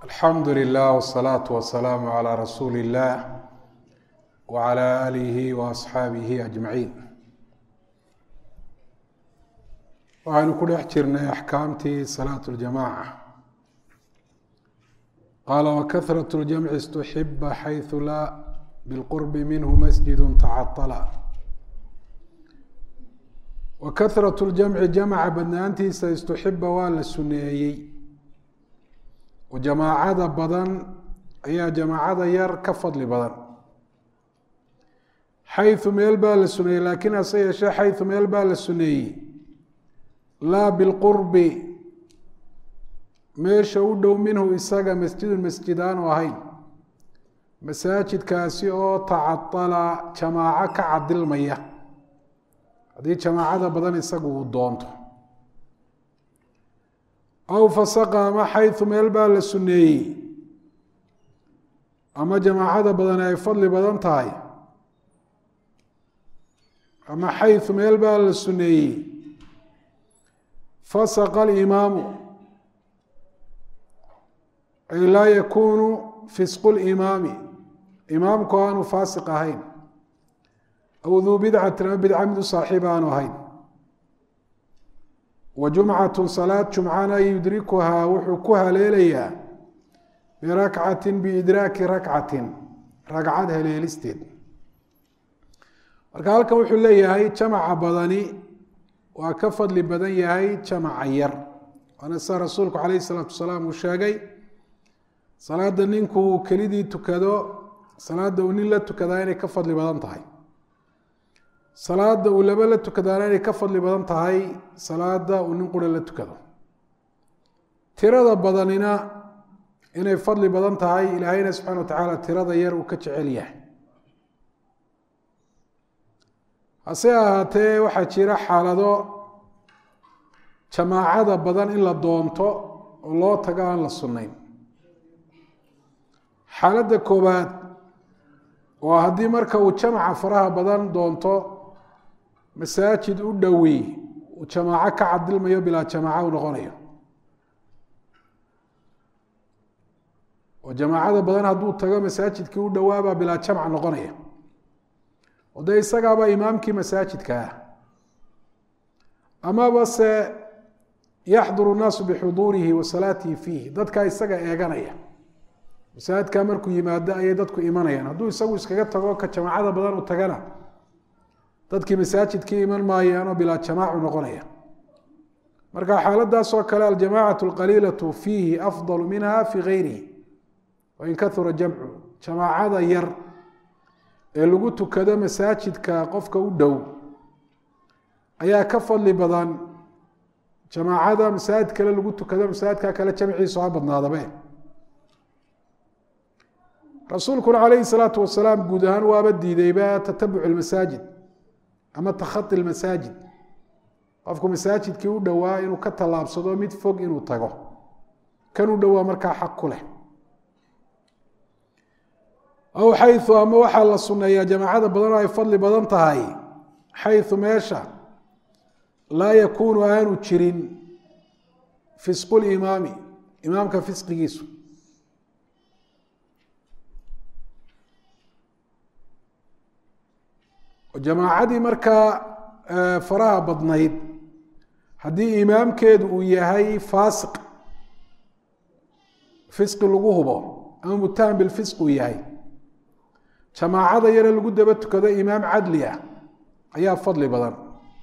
alxamdu lilah wsalaatu wasalaamu calaa rasuuli illah wacala aalihi wa asxaabihi ajmaciin waxaynu ku dhex jirnay axkaamtii salaat ljamaca qaala wakahrat ljamci istuxiba xaysu laa bilqurbi minhu masjidu tacatala wakahrat ljamci jamca badnaantiisa istuxiba waa la suneeyey oo jamaacada badan ayaa jamaacada yar ka fadli badan xayu meel baa la suneeyey laakiin hase yeeshee xayu meel baa la suneeyey laa bilqurbi meesha u dhow minhu isaga masjidun masjid aanu ahayn masaajidkaasi oo tacadala jamaaco ka cadilmaya haddii jamaacada badan isagu uu doonto aw fasaqa ama xayu meel baa la suneeyey ama jamaacada badani ay fadli badan tahay ama xayu meel baa la suneeyey fasaqa alimaamu ay laa yakunu fisqu limaami imaamku aanu faasiq ahayn aw duu bidcatin ama bidca mid u saaxiib aanu ahayn wa jumcatu salaad jumcana yudrikuhaa wuxuu ku haleelayaa birakcatin biidraaki rakcatin ragcad haleelisteed marka halkan wuxuu leeyahay jamaca badani waa ka fadli badan yahay jamaca yar waana sida rasuulku calayh isalaatu wasalaam uu sheegay salaada ninkuu kelidii tukado salaada uu nin la tukadaa inay ka fadli badan tahay salaada uu laba la tukadaana inay ka fadli badan tahay salaada uu nin qura la tukado tirada badanina inay fadli badan tahay ilaahayna subxana wa tacaala tirada yar uu ka jecel yahay hase ahaatee waxaa jira xaalado jamaacada badan in la doonto oo loo tago aan la sunnayn xaaladda koowaad waa haddii marka uu jamaca faraha badan doonto masaajid u dhowi uu jamaaco ka cadilmayo bilaa jamaaco u noqonayo oo jamaacada badan hadduu tago masaajidkii u dhowaabaa bilaa jamc noqonaya oo dee isagaaba imaamkii masaajidka ah amaba se yaxduru nnaasu bixuduurihi wa salaatihi fiihi dadkaa isaga eeganaya masaajidkaa markuu yimaado ayay dadku imanayaan hadduu isagu iskaga tago ka jamaacada badan u tagana dadkii masaajidkii iman maayaanoo bilaa jamaacu noqonaya marka xaaladaasoo kale aljamacatu alqaliilatu fiihi afdalu minha fii gayrihi wain kahura jamcu jamaacada yar ee lagu tukado masaajidka qofka u dhow ayaa ka fadli badan jamaacada masaajid kale lagu tukado masaajidka kale jamciisu ha badnaadabe rasuulkuna calayhi salaatu wasalaam guud ahaan waaba diidayba tatabuc lmasaajid ama takhai lmasaajid qofku masaajidkii u dhowaa inuu ka tallaabsado mid fog inuu tago kan u dhowaa markaa xaq ku leh aw xayu ama waxaa la suneeyaa jamaacada badanoo ay fadli badan tahay xayu meesha laa yakuunu aanu jirin fisqu limaami imaamka fisqigiisu jamaacadii markaa faraha badnayd haddii imaamkeedu uu yahay faasiq fisqi lagu hubo ama mutaham bilfisq uu yahay jamaacada yare lagu daba tukado imaam cadli ah ayaa fadli badan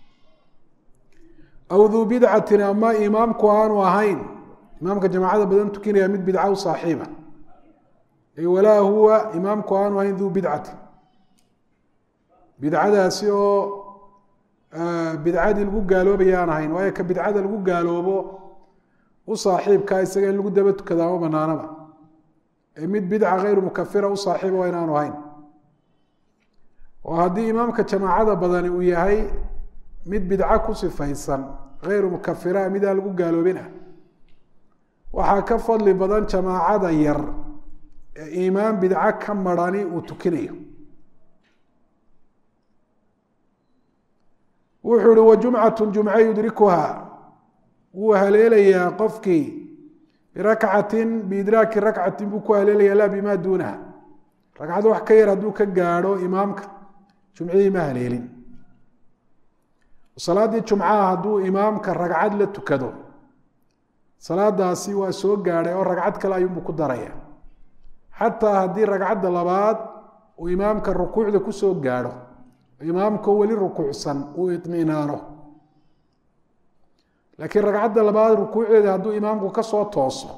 aw duu bidcatin ama imaamku aanu ahayn imaamka jamaacada badan tukinaya mid bidca u saaxiiba walaa huwa imaamku aanu ahayn duu bidcatin bidcadaasi oo bidcadii lagu gaaloobaya aan ahayn waayo ka bidcada lagu gaaloobo u saaxiibkaa isaga in lagu daba tukada ama banaanaba ee mid bidca hayru mukafira u saaxiiba waa inaanu ahayn oo haddii imaamka jamaacada badani uu yahay mid bidco ku sifaysan hayru mukafira mid aan lagu gaaloobin ah waxaa ka fadli badan jamaacada yar ee imaam bidco ka marani uu tukinayo wuxuu ihi wajumcatu jumce yudrikuha wuu haleelayaa qofkii birakcatin biidraaki rakcatin buu ku haleelaya laa bimaa duunaha ragcad wax ka yar hadduu ka gaadho imaamka jumcihii ma haleelin salaaddii jumcaha hadduu imaamka ragcad la tukado salaadaasi waa soo gaadhay oo ragcad kale ayuunbuu ku daraya xataa haddii ragcadda labaad uu imaamka rukuucda kusoo gaadho imaamkao weli rukuucsan uu iminaano laakiin ragcadda labaad rukuucdeeda hadduu imaamku kasoo tooso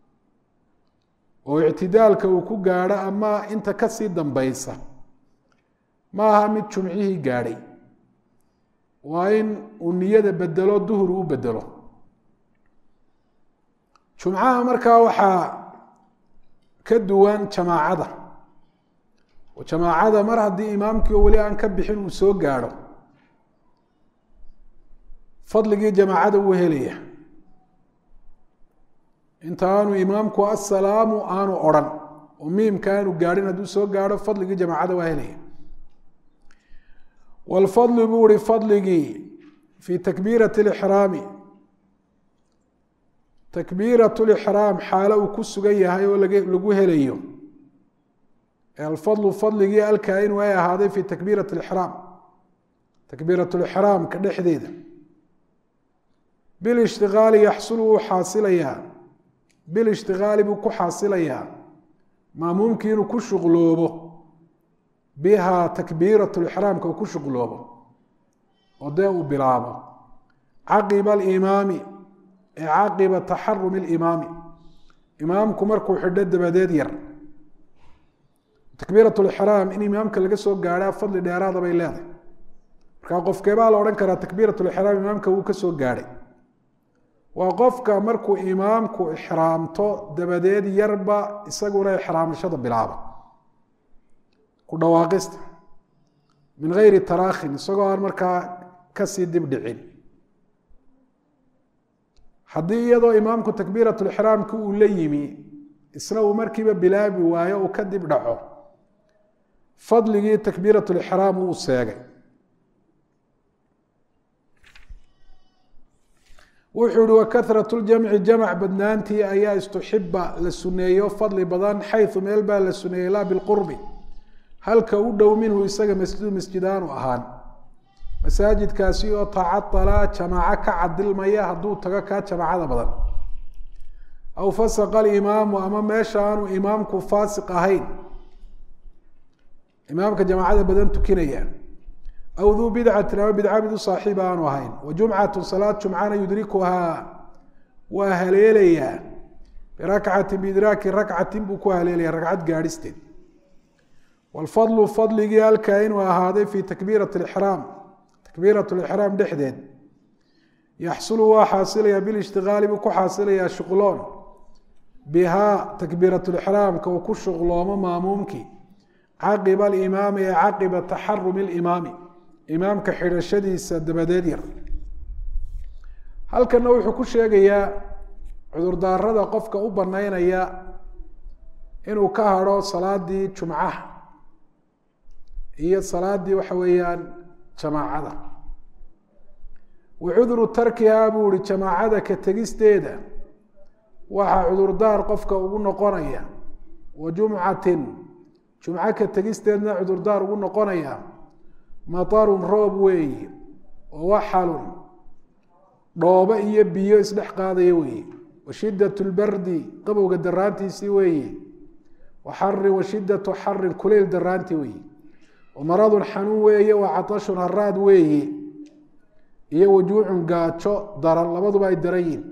oo ictidaalka uu ku gaadho ama inta kasii dambaysa ma aha mid jumcihii gaadhay waa in uu niyada bedelo duhur u bedelo jumcaha markaa waxaa ka duwan jamaacada oo jamaacada mar haddii imaamkii oo weli aan ka bixin uu soo gaadho fadligii jamaacada wuu helaya inta aanu imaamku assalaamu aanu odrhan oo miimka aanu gaadhin hadduu soo gaadho fadligii jamaacada waa helaya wlfadlu buu ihi fadligii fii takbiirati lixraami takbiirat lixraam xaalo uu ku sugan yahay oo lagu helayo alfadlu fadligii alkaa-inu ay ahaaday fi takbiirat lixraam takbiirat lixraamka dhexdeeda bilishtigaali yaxsulu wuu xaasilayaa bilishtigaali buu ku xaasilayaa maamuumkii inuu ku shuqloobo biha takbiirat lixraamka uu ku shuqloobo oo dee uu bilaabo caqiba alimaami ee caqiba taxarumi limaami imaamku markuu xidho dabadeed yar takbiirat lixraam in imaamka laga soo gaadhaa fadli dheeraada bay leedahay markaa qofkeebaa la odhan karaa takbiirat lixraam imaamka wuu ka soo gaadhay waa qofka markuu imaamku ixraamto dabadeed yarba isaguna ixraamashada bilaaba ku dhawaaqista min gayri taraakhin isagoo aan markaa kasii dib dhicin haddii iyadoo imaamku takbiirat lixraamki uu la yimi isna uu markiiba bilaabi waayo uu ka dib dhaco fadligii takbiirat lixraam uu seegay wuxuu yihi wakarat ljamci jamc badnaantii ayaa istuxiba la suneeyo fadli badan xayu meel baa la suneeyey laa bilqurbi halka u dhow minhu isaga masjidu masjidaanu ahaan masaajidkaasi oo tacadala jamaaco ka cadilmaya hadduu tago kaa jamaacada badan aw fasaqa alimaamu ama meesha aanu imaamku faasiq ahayn imaamka jamaacada badan tukinaya aw duu bidcatin ama bidca mid u saaxiib aanu ahayn wa jumcatu salaad jumcana yudrikuhaa waa haleelayaa birakcatin biidraaki rakcatin buu ku haleelaya ragcad gaadhisteed wlfadlu fadligii halkaa inuu ahaaday fi takbiirat lixraam takbiirat lixraam dhexdeed yaxsulu waa xaasilaya bilishtigaali buu ku xaasilayaa shuqloon bihaa takbiirat lixraamka uu ku shuqloomo maamuumkii caqiba alimaami ee caqiba taxarumi limaami imaamka xidhashadiisa dabadeed yar halkana wuxuu ku sheegayaa cudurdaarada qofka u banaynaya inuu ka hadho salaadii jumcaha iyo salaadii waxa weeyaan jamaacada wa cuduru tarkihaa buu ihi jamaacada ka tegisteeda waxaa cudurdaar qofka ugu noqonaya wa jumcatin jumco ka tegisteedna cudurdaar ugu noqonaya matarun roob weeye wa waxalun dhoobo iyo biyo isdhex qaadaya weeye wa shidat lbardi qabowga daraantiisii weeye wa xarin wa shidatu xarin kuleyl daraantii weeye maradun xanuun weeye wa catashun haraad weeye iyo wajuucun gaajo daran labaduba ay daran yihin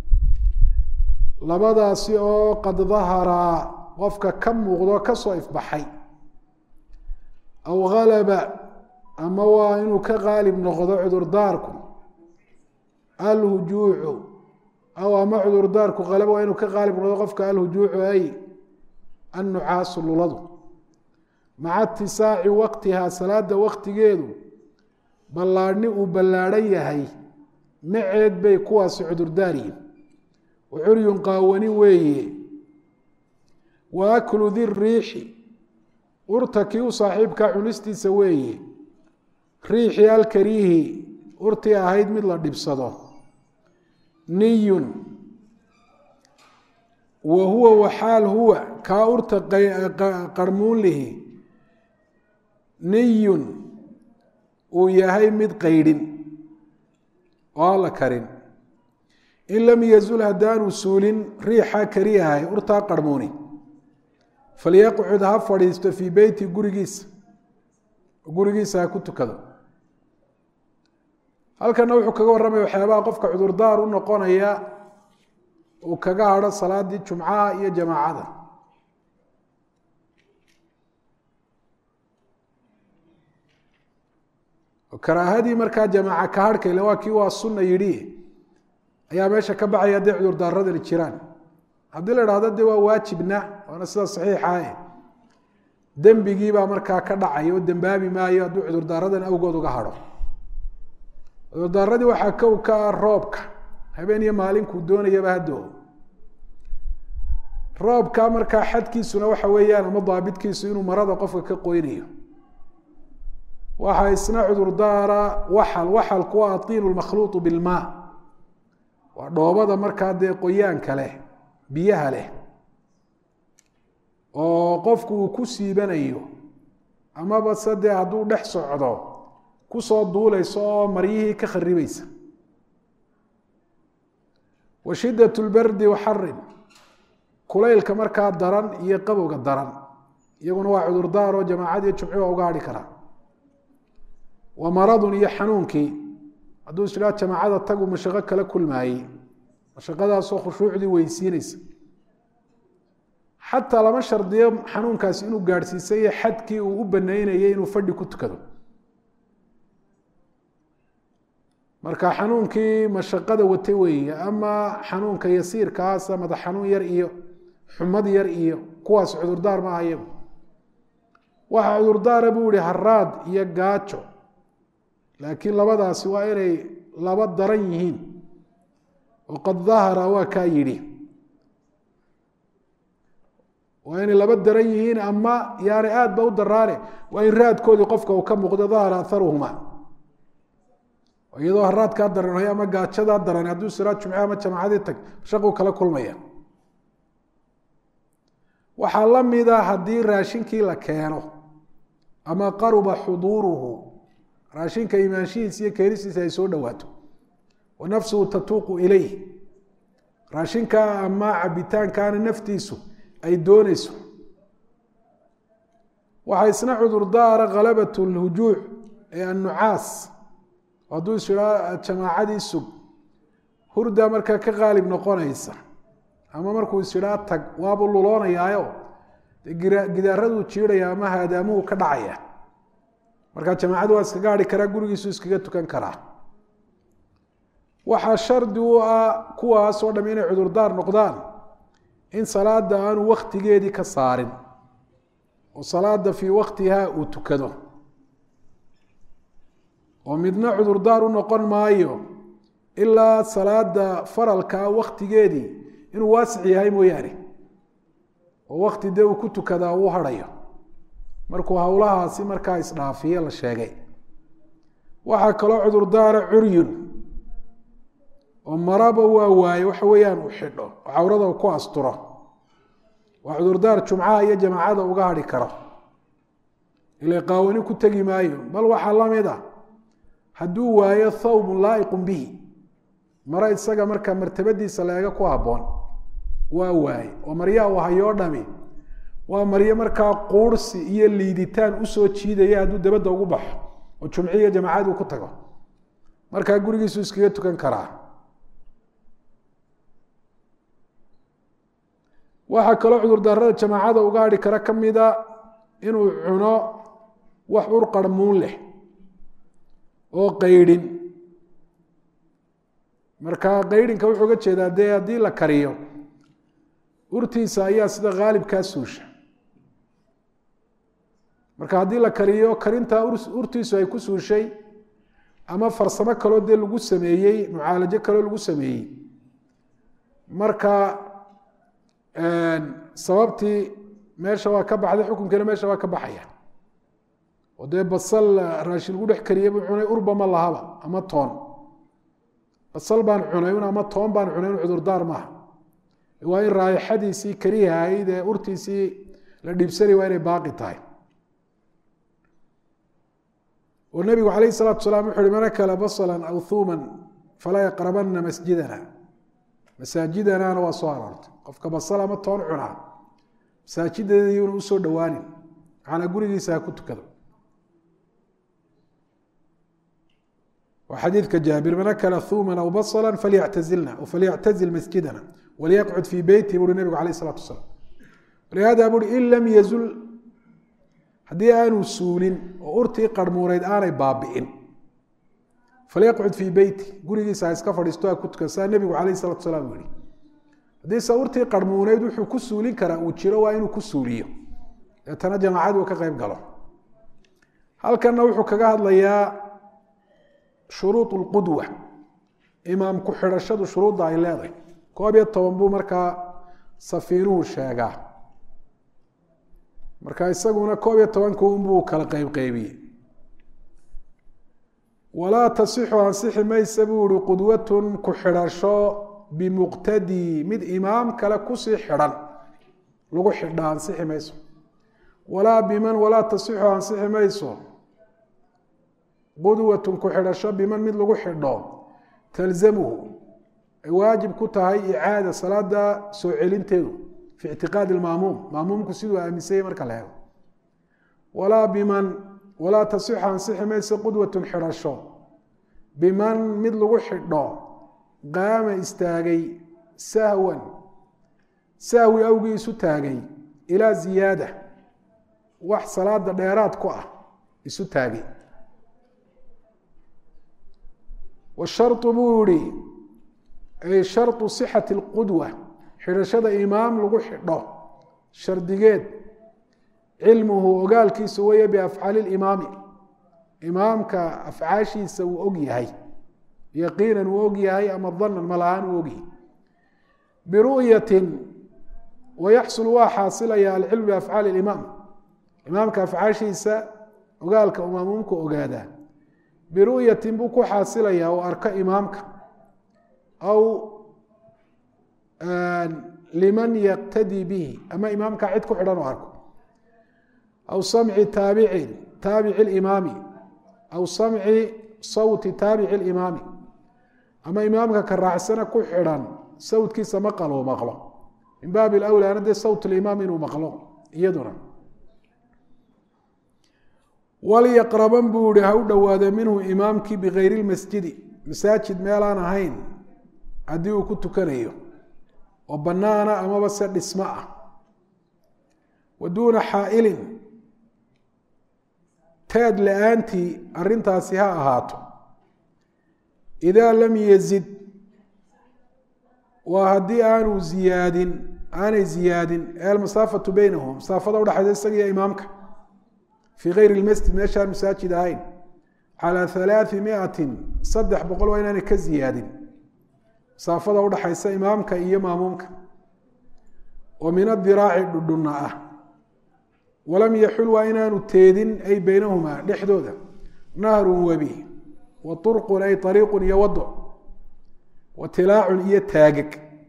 labadaasi oo qad daharaa qofka ka muuqdo kasoo ifbaxay aw halaba ama waa inuu ka qaalib noqdo cudurdaarku alhujuucu aw ama cudurdaarku halaba waa inuu ka qaalib noqdo qofka alhujuucu ay annucaasu luladu maca itisaaci waqtihaa salaada waqtigeedu ballaadhni uu ballaadhan yahay maceed bay kuwaasi cudurdaaryihin wa curyun qaawani weeye wa aklu di riixi urta kii u saaxiibkaa cunistiisa weeye riixi alkariihi urtii ahayd mid la dhibsado niyun wa huwa waxaal huwa kaa urta qarmuun lihi niyun uu yahay mid qaydhin oo aan la karin in lam yazul haddaanu suulin riixaa kariyahay urtaa qarmuuni falyaqcud ha fadhiisto fii beyti gurigiisa gurigiisa ha ku tukado halkana wuxuu kaga warramaya waxyaabaha qofka cudurdaar u noqonaya uu kaga hadho salaadii jumcaha iyo jamaacada karaahadii markaa jamaaca ka harhka ile waa kii waa sunna yidhi ayaa meesha ka baxaya hadday cudurdaaradani jiraan haddii la idhahdo de waa waajibna waana sida saxiixae dembigiibaa markaa ka dhacaya oo dembaabi maayo hadduu cudurdaaradan awgood uga hadho cudurdaaradii waxaa kow ka ah roobka habeen iyo maalinkuu doonayaba haddo roobka markaa xadkiisuna waxa weeyaan ama daabitkiisu inuu marada qofka ka qoynayo waxaa isna cudurdaara waxal waxalku waa atiinu lmakhluuطu bilmaa waa dhoobada markaa dee qoyaanka leh biyaha leh oo qofku uu ku siibanayo amaba se dee hadduu dhex socdo kusoo duulayso oo maryihii ka kharibaysa wa shidat lbardi waxarin kulaylka markaa daran iyo qabowga daran iyaguna waa cudurdaar oo jamaacad iyo jumci waa uga hadhi karaa wa maradun iyo xanuunkii hadduu isdhaa jamaacada tagu mashaqo kala kulmaayey mashaqadaasoo khushuucdii weysiinaysa xataa lama shardiyo xanuunkaasi inuu gaadhsiisay xadkii uu u banaynayay inuu fadhi ku tukado marka xanuunkii mashaqada watay weeye ama xanuunka yasiirkaasa madax xanuun yar iyo xumad yar iyo kuwaas cudurdaar maaha iyagu waxaa cudurdaara buu yihi haraad iyo gaajo laakiin labadaasi waa inay laba daran yihiin oo qad dahara waa kaa yidhi waa inay laba daran yihiin ama yaani aad ba u daraane waa in raadkoodii qofka uu ka muuqdo dahara aharuhuma iyadoo haraadkaa daranhay ama gaajadaa daran hadduu siraa jumce ama jamaacadii tag shaquu kala kulmaya waxaa la mida haddii raashinkii la keeno ama qaruba xuduuruhu raashinka imaanshihiisa iyo keenistiisa ay soo dhowaato wa nafsuhu tatuuqu ilayh raashinka ama cabitaankaana naftiisu ay dooneyso waxaa isna cudurdaara khalabat lhujuuc ee annucaas hadduu isiraa jamaacadii sug hurda markaa ka qaalib noqonaysa ama markuu isidhaa tag waabuu luloonayaayo gidaaraduu jiidhaya ama haadaamuhu ka dhacaya markaa jamaacadu waa iskaga hadhi karaa gurigiisu iskaga tukan karaa waxaa shardi u ah kuwaas oo dham inay cudurdaar noqdaan in salaada aanu waktigeedii ka saarin oo salaada fii waktiha uu tukado oo midna cudurdaar u noqon maayo ilaa salaada faralkaa waktigeedii inuu waasic yahay mooyaane oo wakti dee uu ku tukadaa uu hadhayo markuu howlahaasi markaa isdhaafiye la sheegay waxaa kaloo cudurdaara curyun oo maraba waa waaye waxa weeyaan uu xidho oo cawrada uu ku asturo waa cudurdaar jumcaha iyo jamaacada uga hadhi karo ila qaawani ku tegi maayo bal waxaa la mid a hadduu waayo thawbun laa'iqun bihi maro isaga markaa martabadiisa leega ku habboon waa waaye oo maryaha uu hayoo dhami waa maryo markaa quursi iyo liiditaan usoo jiidaya hadduu dabadda ugu baxo oo jumciya jamaacad uu ku tago markaa gurigiisu iskaga tukan karaa waxaa kaloo cudurdaarada jamaacada uga hadhi kara ka mida inuu cuno wax ur qarmuun leh oo qaydhin marka qaydhinka wuxuu ga jeedaa dee haddii la kariyo urtiisa ayaa sida haalibkaa suusha marka haddii la kariyo karintaa urtiisu ay ku suushay ama farsamo kaloo dee lagu sameeyey mucaalajo kaloo lagu sameeyey marka sababtii meesha waa ka baxday xukunkiina meesha waa ka baxaya oo dee basal raashin lagu dhex kariyey buu cunay urba ma lahaba ama toon basal baan cunay un ama toon baan cunay un cudurdaar maaha waa in raaixadiisii kariha ahayd ee urtiisii la dhiibsanay waa inay baaqi tahay oo nebigu calayh salaatu salaam wuxu uhi man akala basalan aw thuuman falaa yaqrabana masjidana masaajidanaana waa soo aroortay qofka basal ama toon cunaa masaajideedayuuna usoo dhowaanin maxaana gurigiisa ha ku tukado waa xadiidka jaabir man akala thuuman aw basala falyactazilna o falyactazil masjidana waliyaqcud fii beyti buuri nebigu alayh isalatu wasalaam walihada buuri in lam yazul haddii aanu suulin oo urtii qarmuuneyd aanay baabi'in falyaqcud fii beyti gurigiisa ha iska fadhiisto ha ku tukan saa nebigu calayh salatu salaam yihi haddiise urtii qarmuuneyd wuxuu ku suulin karaa uu jiro waa inuu ku suuliyo deetana jamaacad uu ka qeyb galo halkanna wuxuu kaga hadlayaa shuruud lqudwa imaam ku xidhashadu shuruudda ay leedahay koob iyo toban buu markaa safiinuhu sheegaa marka isaguna koob iyo tobanka unbuu kala qeybqeybiyey walaa tasixu ansixi maysa buu ihi qudwatun ku xidhasho bimuqtadii mid imaam kale kusii xidhan lagu xidha ansixi mayso walaa biman walaa tasixu ansixi mayso qudwatun ku xidhasho biman mid lagu xidho talzamuhu ay waajib ku tahay icaada salaada soo celinteedu fi ictiqaadi maamuum maamuumku siduu aaminsanyay marka la helo walaa biman walaa tasixu ansixi mayso qudwatun xidhasho biman mid lagu xidho qaama istaagay sahwan sahwi awgii isu taagay ilaa ziyaada wax salaada dheeraad ku ah isu taagay washarطu buu yihi ay sharطu sixati اlqudwa xidhashada imaam lagu xidho shardigeed cilmuhu ogaalkiisu weeye biafcaali اlimaami imaamka afcaashiisa uu og yahay yaqiinan uu og yahay ama danan malahaan uu ogyahay biru'yatin wayaxsul waa xaasilaya alcilmu biafcaali اlimaam imaamka afcaashiisa ogaalka uu maamuumka ogaadaa biru'yatin buu ku xaasilayaa oo arko imaamka aw liman yaqtadii bihi ama imaamka cid ku xidhan oo arko aw samci taabicin taabici limaami aw samci sawti taabici limaami ama imaamka ka raacsana ku xidhan sawtkiisa maqal uu maqlo min baabi lawlaana dee sawt limaam inuu maqlo iyaduna walyaqraban buu yihi ha u dhowaada minhu imaamkii bikayri lmasjidi masaajid meelaan ahayn haddii uu ku tukanayo oo bannaana amaba se dhismo ah wa duuna xaa'ilin teed la-aantii arrintaasi ha ahaato idaa lam yazid waa haddii aanu ziyaadin aanay ziyaadin ee almasaafatu beynahum masaafada udhexaysa isaga iyo imaamka fii kayri lmasjid meeshaan masaajid ahayn calaa halaai miatin saddex boqol waa inaanay ka ziyaadin masaafada udhaxaysa imaamka iyo maamuumka oo min adiraaci dhudhunna ah walam yaxul waa inaanu teedin ay beynahumaa dhexdooda nahrun webi wa urqun ay ariiqun iyo wado wa tilaacun iyo taagag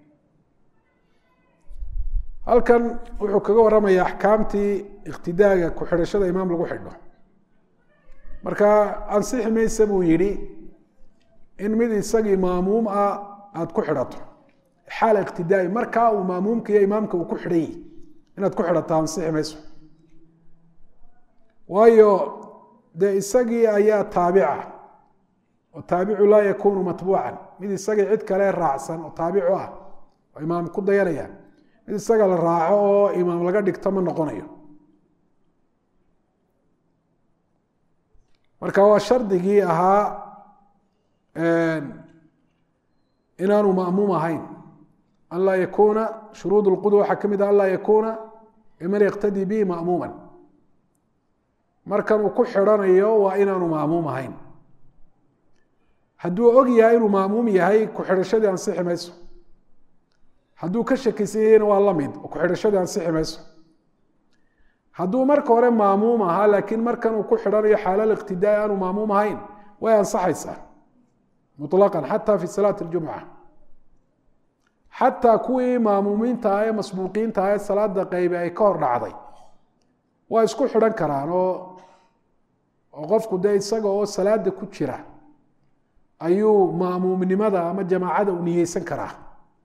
halkan wuxuu kaga warramaya axkaamtii iktidaaga ku xidhashada imaam lagu xidho marka ansixi maysa buu yidhi in mid isagii maamuum ah aada ku xidhato xaala iqtidaai markaa uu maamuumka iyo imaamka uu ku xidhan yihi inaad ku xidhato ansixi mayso waayo dee isagii ayaa taabica oo taabicu laa yakunu matbuucan mid isagii cid kale raacsan oo taabicu ah oo imaam ku dayanaya mid isaga la raaco oo imaam laga dhigto ma noqonayo marka waa shardigii ahaa inaanu ma'muum ahayn an laa yakuuna shuruud اlqudwa waxaa ka mid ah an laa yakuuna man yaktadii bihi ma'muuma markan uu ku xidhanayo waa inaanu ma'muum ahayn hadduu og yahay inuu ma'muum yahay ku xidhashadii ansixi mayso hadduu ka shakisan yahayna waa la mid oo ku xidhashadii ansixi mayso hadduu marka hore maamuum ahaa laakiin markan uu ku xidhanayo xaalal iqtidaai aanu maamuum ahayn way ansaxaysaa muطlaqan xata fi salaati اljumca xataa kuwii maamuumiinta ah ee masbuuqiinta ah ee salaada qaybe ay ka hor dhacday waa isku xidhan karaan oo oo qofku dee isaga oo salaada ku jira ayuu maamuumnimada ama jamaacada u niyeysan karaa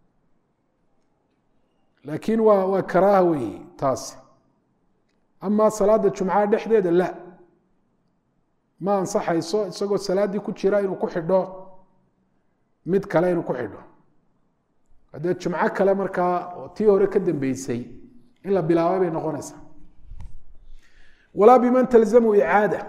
laakiin waa waa karaaha weeye taasi amaa salaada jumcaha dhexdeeda la ma ansaxayso isagoo salaaddii ku jira inuu ku xidho mid kale inuu ku xidho haddee jumco kale markaa oo tii hore ka dambeysay in la bilaabay bay noqonaysaa walaa biman talzamu icaada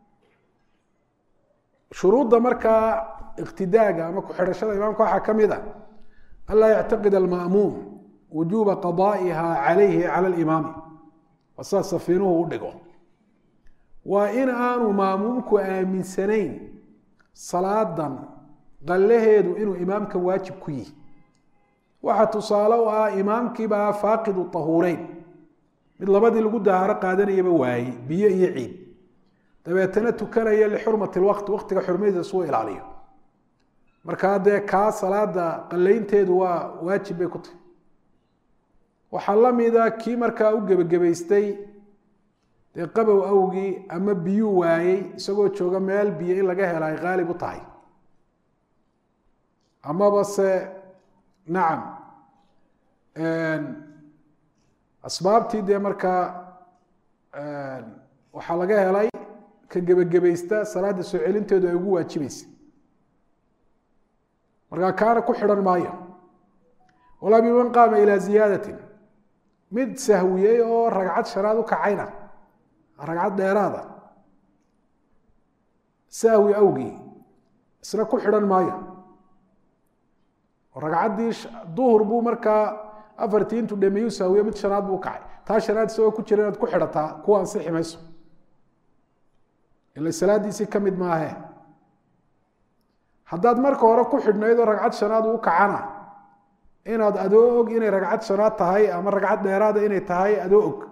shuruudda markaa iqtidaaga ama ku-xidhashada imaamka waxaa ka mid a anlaa yactaqid alma'muum wujuuba qadaa'iha calayhi cala alimaami waa sidaa safiinuhu u dhigo waa in aanu maamuumku aaminsanayn salaadan qallaheedu inuu imaamka waajib ku yihi waxaa tusaale u ah imaamkiibaa faaqidu tahuureyn mid labadii lagu dahaaro qaadanayaba waayey biyo iyo ciid dabeetana tukanaya lixurmati lwaqti waqtiga xurmadiisa suu ilaaliyo markaa dee kaa salaada qalaynteedu waa waajib bay ku tahay waxaa la mida kii markaa u gebagabaystay dee qabow awgii ama biyuu waayey isagoo jooga meel biyo in laga hela ay qaalib u tahay amaba se nacam asbaabtii dee markaa waxaa laga helay ka gebagabaysta salaada soo celinteedu ay ugu waajibaysa markaa kaana ku xidhan maayo walaa biman qaama ilaa ziyaadatin mid sahwiyey oo ragcad shanaad u kacayna ragcad dheeraada sahwi awgii isna ku xidhan maayo ragcaddii duhur buu markaa afartii intuu dhameeyu sahwiye mid shanaad buu kacay taa shanaad isagoo ku jira inaad ku xidhataa kuwa ansixi mayso ila salaadiisii ka mid maahe haddaad marka hore ku xidhnayd oo ragcad shanaad uu kacana inaad adoo og inay ragcad shanaad tahay ama ragcad dheeraada inay tahay adoo og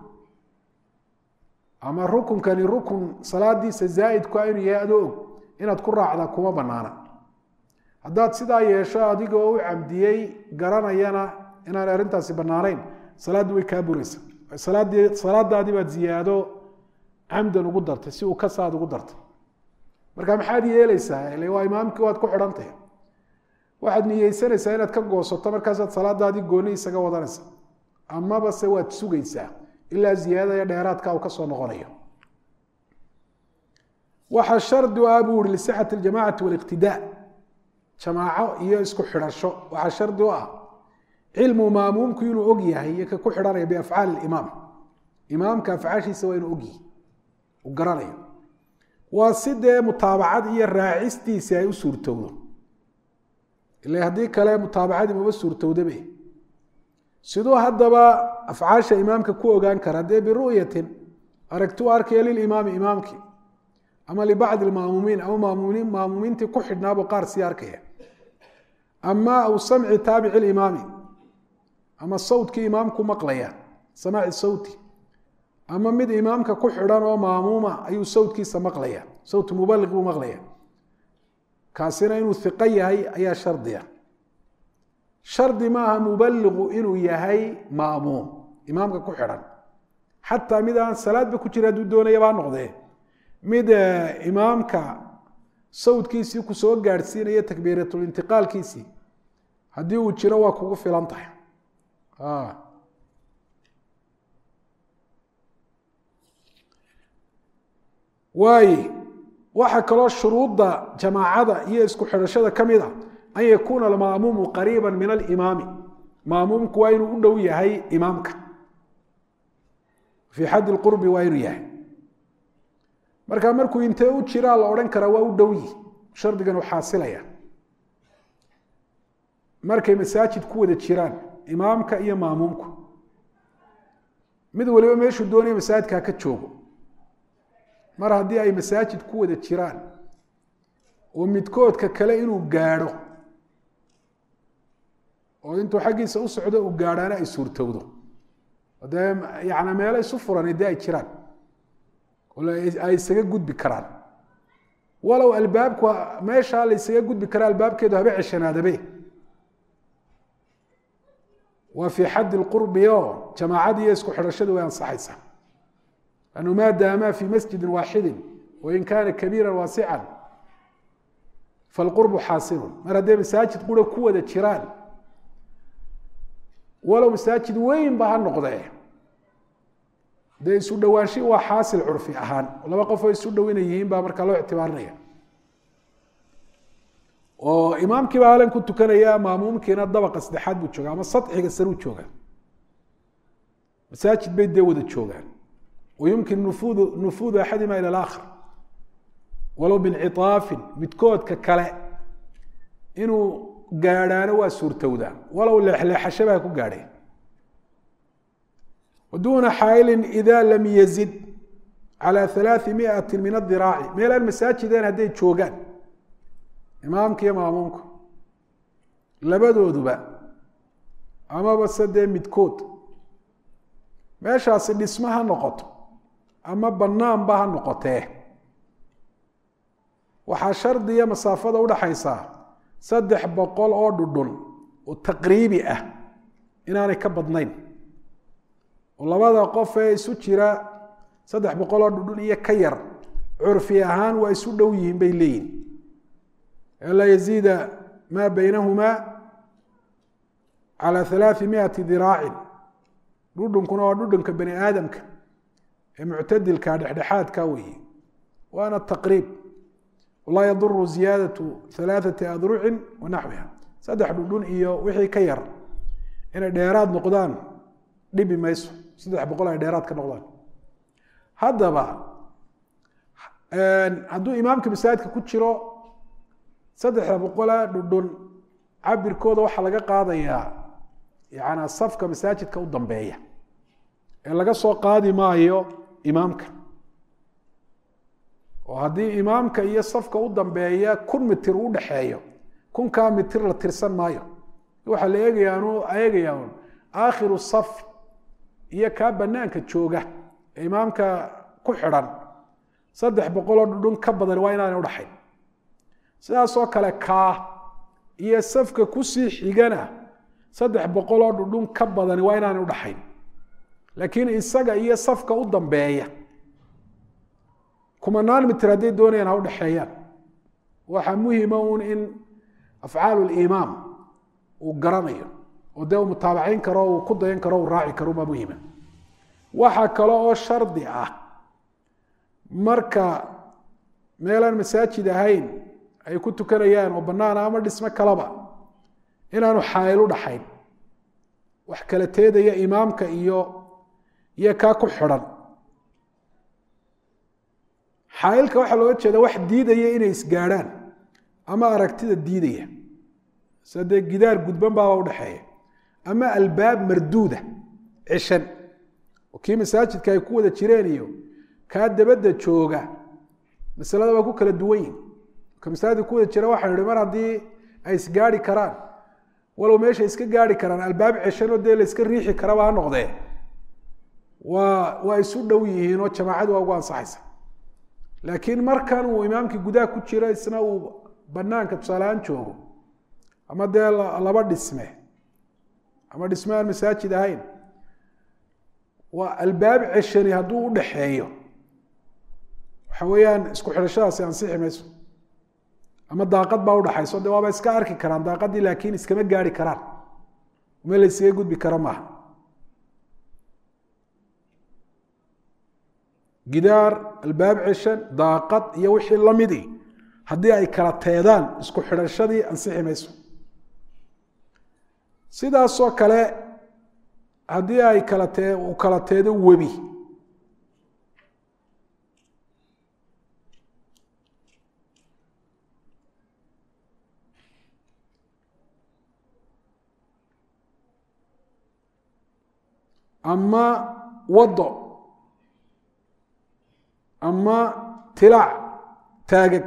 ama rukunkani rukun salaadiisa zaaidku inuu yahay adoo og inaad ku raacdaa kuma banaana haddaad sidaa yeesho adigoo u camdiyey garanayana inaan arrintaasi banaanayn salaaddu way kaa buraysa salaadii salaadaadii baad ziyaado camdan ugu dartay si uu kasaad ugu dartay marka maxaad yeeleysaa ile waa imaamkii waad ku xidhantahay waxaad niyeysanaysaa inaad ka goosato markaasaad salaadaadii gooni isaga wadanaysa amaba se waad sugaysaa ilaa ziyaadaya dheeraadka uu kasoo noqonayo waxaa shardi u ah buu uri lisixati aljamacati waliqtidaa jamaaco iyo isku xidhasho waxaa shardi u ah cilmu maamuumku inuu og yahay iyo ka ku xidhanaya biafcaali imaam imaamka afcaashiisa waa inuu ogyahay uu garanayo waa si dee mutaabacad iyo raacistiisi ay u suurtowdo ila haddii kale mutaabacadii maba suurtowdabe siduu haddaba afcaasha imaamka ku ogaan kara dee biru'yatin aragti u arkaya lilimaami imaamkii ama libacdi lmaamuumiin ama maamumiin maamuumiintii ku xidhnaabuu qaar sii arkaya ama aw samci taabici limaami ama sawtkii imaamku maqlaya samaaci sawti ama mid imaamka ku xidhan oo maamuuma ayuu sawtkiisa maqlaya sawt mubaliq buu maqlaya kaasina inuu iqo yahay ayaa shardiya shardi maaha mubaliqu inuu yahay maamuum imaamka ku xidhan xataa mid aan salaadba ku jira hadduu doonaya baa noqdee mid imaamka sawdkiisii ku soo gaadhsiinaya takbiiratulintiqaalkiisii haddii uu jiro waa kugu filan tahay waaye waxaa kaloo shuruudda jamaacada iyo isku xidhashada ka mid a an yakuuna almaamuumu qariiba min alimaami maamuumku waa inuu u dhow yahay imaamka fii xaddi lqurbi waa inuu yahay marka markuu intee u jiraa la odhan karaa waa u dhowyi shardigan u xaasilaya markay masaajid ku wada jiraan imaamka iyo maamuumku mid waliba meeshuu doonaya masaajidkaa ka joogo mar haddii ay masaajid ku wada jiraan oo midkoodka kale inuu gaadho oo intuu xaggiisa u socdo uu gaadhaana ay suurtowdo dee yani meelo isu furan dee ay jiraan ay isaga gudbi karaan walow albaabku meeshaa la ysaga gudbi karaa albaabkeedu haba ceshanaadabe waa fii xaddi lqurbi oo jamaacadii iyo isku xidhashadu way ansaxaysaa anu maa daamaa fii masjidin waaxidin wain kaana kabiira waasican falqurbu xaasilun mar hadday masaajid qura ku wada jiraan walow masaajid weyn ba ha noqdee dee isu dhowaanshi waa xaasil curfi ahaan laba qofoo isu dhow inay yihiin baa markaa loo ictibaarinaya oo imaamkiiba halan ku tukanaya maamuumkiina dabaqa saddexaad buu jooga ama sadxiga saruu jooga masaajid bay dee wada joogaan wayumkin nufudu nufuudu axadima ila alaakhar walow binciaafin midkoodka kale inuu gaadhaano waa suurtowdaa walow leexleexashaba ha ku gaadheen waduuna xaailin ida lam yazid calى ثalaaثi miati min adiraaci meelaan masaajideen hadday joogaan imaamka iyo maamuumka labadooduba amaba se dee midkood meeshaasi dhismo ha noqoto ama banaanba ha noqotee waxaa shardiya masaafada udhaxaysaa saddex boqol oo dhudhun oo taqriibi ah inaanay ka badnayn oo labada qof ee isu jira saddex boqol oo dhudhun iyo ka yar curfi ahaan waa isu dhow yihiin bay leeyihin anlaa yaziida maa baynahumaa calى halaaثi miati diraacin dhudhunkuna waa dhudhunka bani aadamka ee muctadilka dhexdhexaadka weeye waana taqriib walaa yaduru ziyaadaةu halaaثati adrucin wa naxwiha saddex dhudhun iyo wixii ka yar inay dheeraad noqdaan dhibi mayso saddex boqol ay dheeraad ka noqdaan haddaba hadduu imaamka masaajidka ku jiro saddexda boqola dhudhun cabirkooda waxaa laga qaadayaa yana safka masaajidka u dambeeya ee laga soo qaadi maayo imaamka oo haddii imaamka iyo safka u dambeeya kun mitir u dhexeeyo kunkaa mitir la tirsan maayo waxaa la eegayaa eegayaa un aakhiru saf iyo kaa banaanka jooga ee imaamka ku xidhan saddex boqoloo dhudhun ka badan waa inaanay udhaxayn sidaasoo kale kaa iyo safka kusii xigana saddex boqoloo dhudhun ka badani waa inaanay udhaxayn laakiin isaga iyo safka u dambeeya kumanaan mitir hadday doonayaan ha udhexeeyaan waxaa muhima un in afcaal limaam uu garanayo oo dee uu mutaabacayn karo uu ku dayan karo uu raaci karo baa muhima waxaa kale oo shardi ah marka meelaan masaajid ahayn ay ku tukanayaan oo banaana ama dhismo kalaba inaanu xaayil u dhaxayn wax kala teedaya imaamka iyo iyo kaa ku xidhan xaayilka waxaa looga jeeda wax diidaya inay isgaadhaan ama aragtida diidaya sida dee gidaar gudban baaba udhaxeeya ama albaab marduuda cishan oo kii masaajidka ay ku wada jireen iyo kaa dabadda jooga masalada waa ku kala duwan yihin ka masaajidka ku wada jira waxaan ihi mar haddii ay isgaari karaan walow meesha iska gaari karaan albaab ceshanoo dee la iska riixi karaba ha noqdee waa waa isu dhow yihiin oo jamaacadu waa ugu ansaxaysa laakiin markan uu imaamkii gudaha ku jiro isna uu banaanka tusaalehaan joogo ama dee laba dhisme ama dhisme aan masaajid ahayn waa albaab ceshani hadduu u dhaxeeyo waxa weeyaan isku xidhashadaasi ansixi mayso ama daaqad baa udhaxayso de waaba iska arki karaan daaqadii laakiin iskama gaari karaan meel la iskaga gudbi karo maaha gidaar albaab ceshan daaqad iyo wixii lamidi haddii ay kala teedaan isku xidhashadii ansixi mayso sidaasoo kale haddii ay kala tee uu kala teedo webi ama wado ama tilaac taagag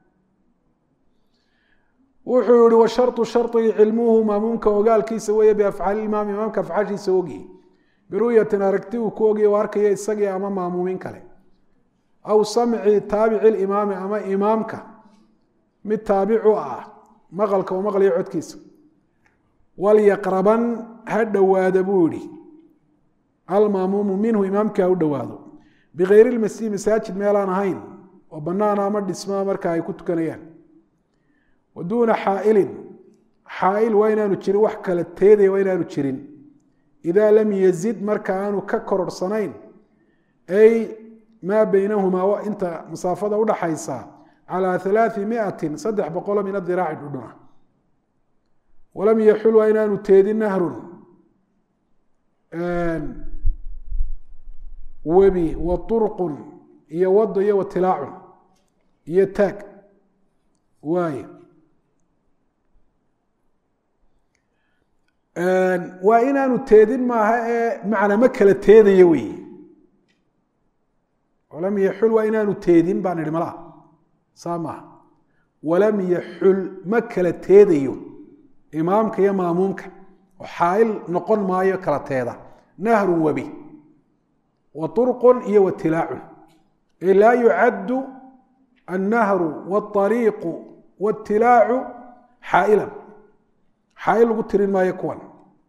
wuxuu yihi washarطu sharطigi cilmuhu maamuumka ogaalkiisa weeye biafcaali imaam imaamka afcaashiisa ogiye biru'yatin aragti uu ku ogiye o arkaya isagii ama maamuumin kale aw samci taabici limaami ama imaamka mid taabicu ah maqalka uu maqlayo codkiisa walyaqraban ha dhowaada buu yihi almaamuumu minhu imaamkii ha u dhowaado bikayri lmasjid masaajid meelaan ahayn oo banaana ama dhismaa marka ay ku tukanayaan wa duuna xaailin xaail waa inaanu jirin wax kala teedaya waa inaanu jirin idaa lam yazid marka aanu ka kororsanayn ay maa baynahumaa inta masaafada udhaxaysa calaa alaai miatin saddex boqolo min adiraaci dhudhuna walam yaxul waa inaanu teedin nahrun webi wa urqun iyo wado iyo watilaacun iyo taag waay waa inaanu teedin maaha ee macna ma kala teedaya wey walam yaxul waa inaanu teedin baan idhi malaa saa maaha walam yaxul ma kala teedayo imaamka iyo maamuumka oo xaail noqon maayo kala teeda nahrun webi wa urqun iyo watilaacun ay laa yucaddu annahru wاطariiqu wاtilaacu xaa'ilan xaail lagu tirin maayo kuwan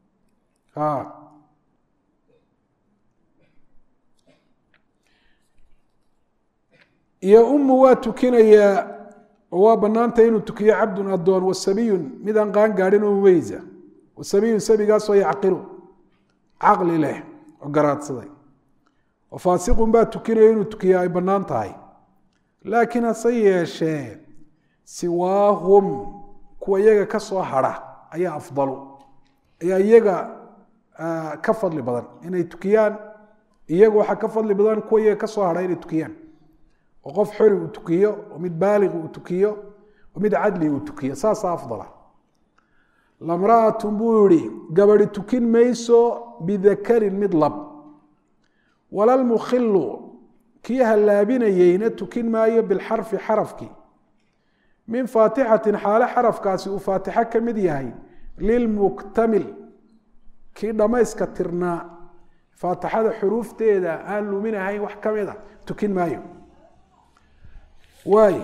iyo umu waa tukinayaa oo waa banaanta inuu tukiyo cabdun adoon wasabiyun mid aan qaan gaadhin oo mumeyza wasabiyun sabigaasoo yacqilu caqli leh oo garaadsaday oo faasiqun baa tukinaya inuu tukiya ay bannaan tahay laakiin hase yeeshee siwaahum kuwa iyaga ka soo hadha ayaa afdalu ayaa iyaga ka fadli badan inay tukiyaan iyaga waxaa ka fadli badan kuwa iyaga ka soo hadha inay tukiyaan oo qof xori uu tukiyo oo mid baaliq uu tukiyo oo mid cadli uu tukiyo saasaa afdala lamra'atun buu yihi gabadi tukin mayso bidakarin mid lab walalmukhilu kii hallaabinayeyna tukin maayo bilxarfi xarafkii min faatixatin xaale xarafkaasi uu faatixo ka mid yahay lilmuktamil kii dhammayska tirnaa faatixada xuruufteeda aan luminahayn wax ka mid a tukin maayo waay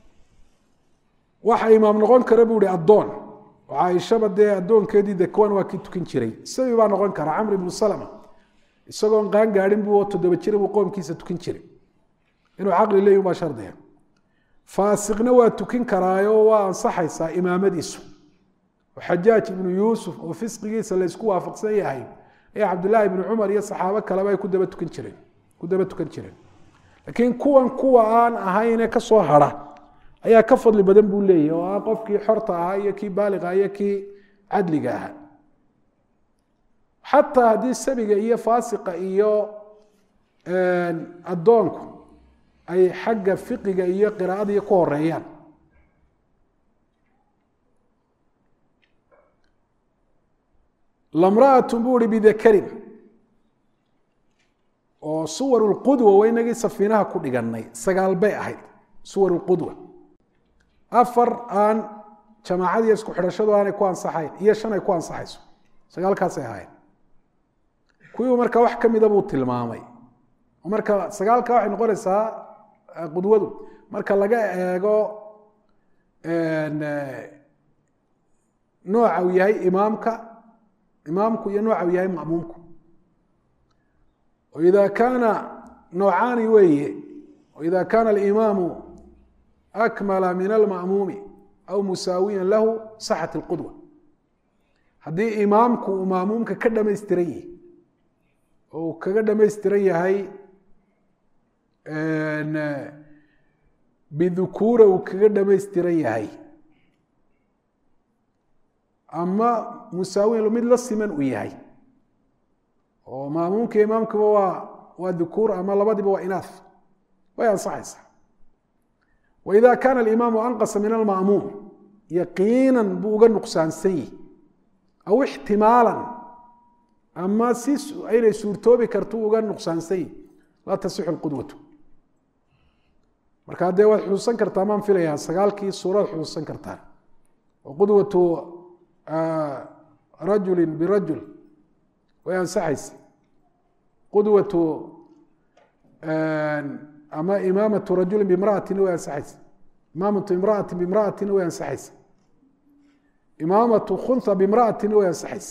waxa imaam noqon kara buu ihi addoon oo caaishaba dee addoonkeedii dekwan waa kii tukin jiray sabi baa noqon kara camr ibnu salama isagoon qaan gaadhin buu oo toddoba jira buu qoomkiisa tukin jiray inuu caqli leeyi baa shardiga faasiqna waa tukin karaayo waa ansaxaysaa imaamadiisu oo xajaaj ibnu yuusuf oo fisqigiisa la ysku waafaqsan yahay ayaa cabdullaahi ibnu cumar iyo saxaabo kaleba ay ku daba tukan jireen ku daba tukan jireen laakiin kuwan kuwa aan ahayne ka soo hadha ayaa ka fadli badan buu leeyahy oo ah qofkii xorta ahaa iyo kii baaliqa iyo kii cadliga ahaa xataa haddii sabiga iyo faasiqa iyo addoonku ay xagga fiqiga iyo qiraa'adii ku horeeyaan lamra'atun buu ihi bidakarin oo suwar lqudwa waa inagii safiinaha ku dhiganay sagaal bay ahayd suwar lqudwa afar aan jamaacadiiyo isku xidhashadu aanay ku ansaxayn iyo shan ay ku ansaxayso sagaalkaasay ahaayeen kuwiibu marka wax ka mida buu tilmaamay marka sagaalka waxay noqonaysaa qudwadu marka laga eego nooca uu yahay imaamka imaamku iyo nooca uu yahay ma'muumku ida kaana noocaani weeye ida kaana alimaamu akmala min alma'muumi aw musaawiyan lahu saxat اlqudwa haddii imaamku uu maamuumka ka dhamaystiran yahay oo uu kaga dhamaystiran yahay bidukuura uu kaga dhamaystiran yahay ama musaawiyan mid la siman uu yahay oo maamuumka imaamkuba waa waa dukuur ama labadiba waa inaaf way ansaxaysaa waida kaana alimaamu anqasa min alma'muum yaqiinan buu uga nuqsaansan yihi aw ixtimaalan ama si aynay suurtoobi karto uga nuqsaansan yihi laa tasixu lqudwatu markaa dee waad xusuusan kartaa maan filayaa sagaalkii suurad xusuusan kartaa oo qudwatu rajuli birajul way ansaxaysa qudwatu ama imaamatu rajuli bimraatina way ansaxaysa imaamatu imraatin bimraatina way ansaxaysa imaamatu khunha bimra'atin way ansaxaysa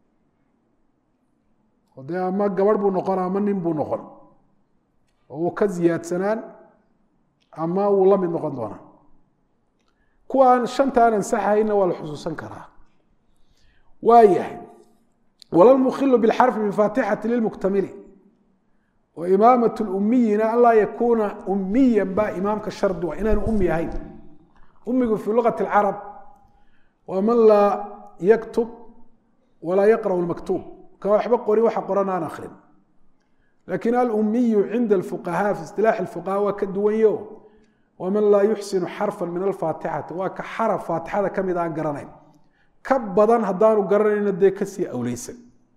oo dee ama gabadh buu noqon ama nin buu noqon oo uu ka ziyaadsanaan ama wuu la mid noqon doonaa kuwaan shanta aan ansaxahayna waa la xusuusan karaa waayahay walalmukhilu bilxarfi bifaatixati lilmuktamili wa imaamat lumiyina an laa yakuuna umiyan baa imaamka shardi wa inaanu umi ahayn umigu fii luqati alcarab waa man laa yaktub walaa yaqra'u lmaktuub ka waxba qori waxa qoran aan akrin lakin alumiyu cinda alfuqahaa fi istilaaxi fuqahaa waa ka duwanyo waman laa yuxsinu xarfa min alfaatixati waa ka xaraf faatixada kamid aan garanayn ka badan haddaanu garanayno dee kasii awleysan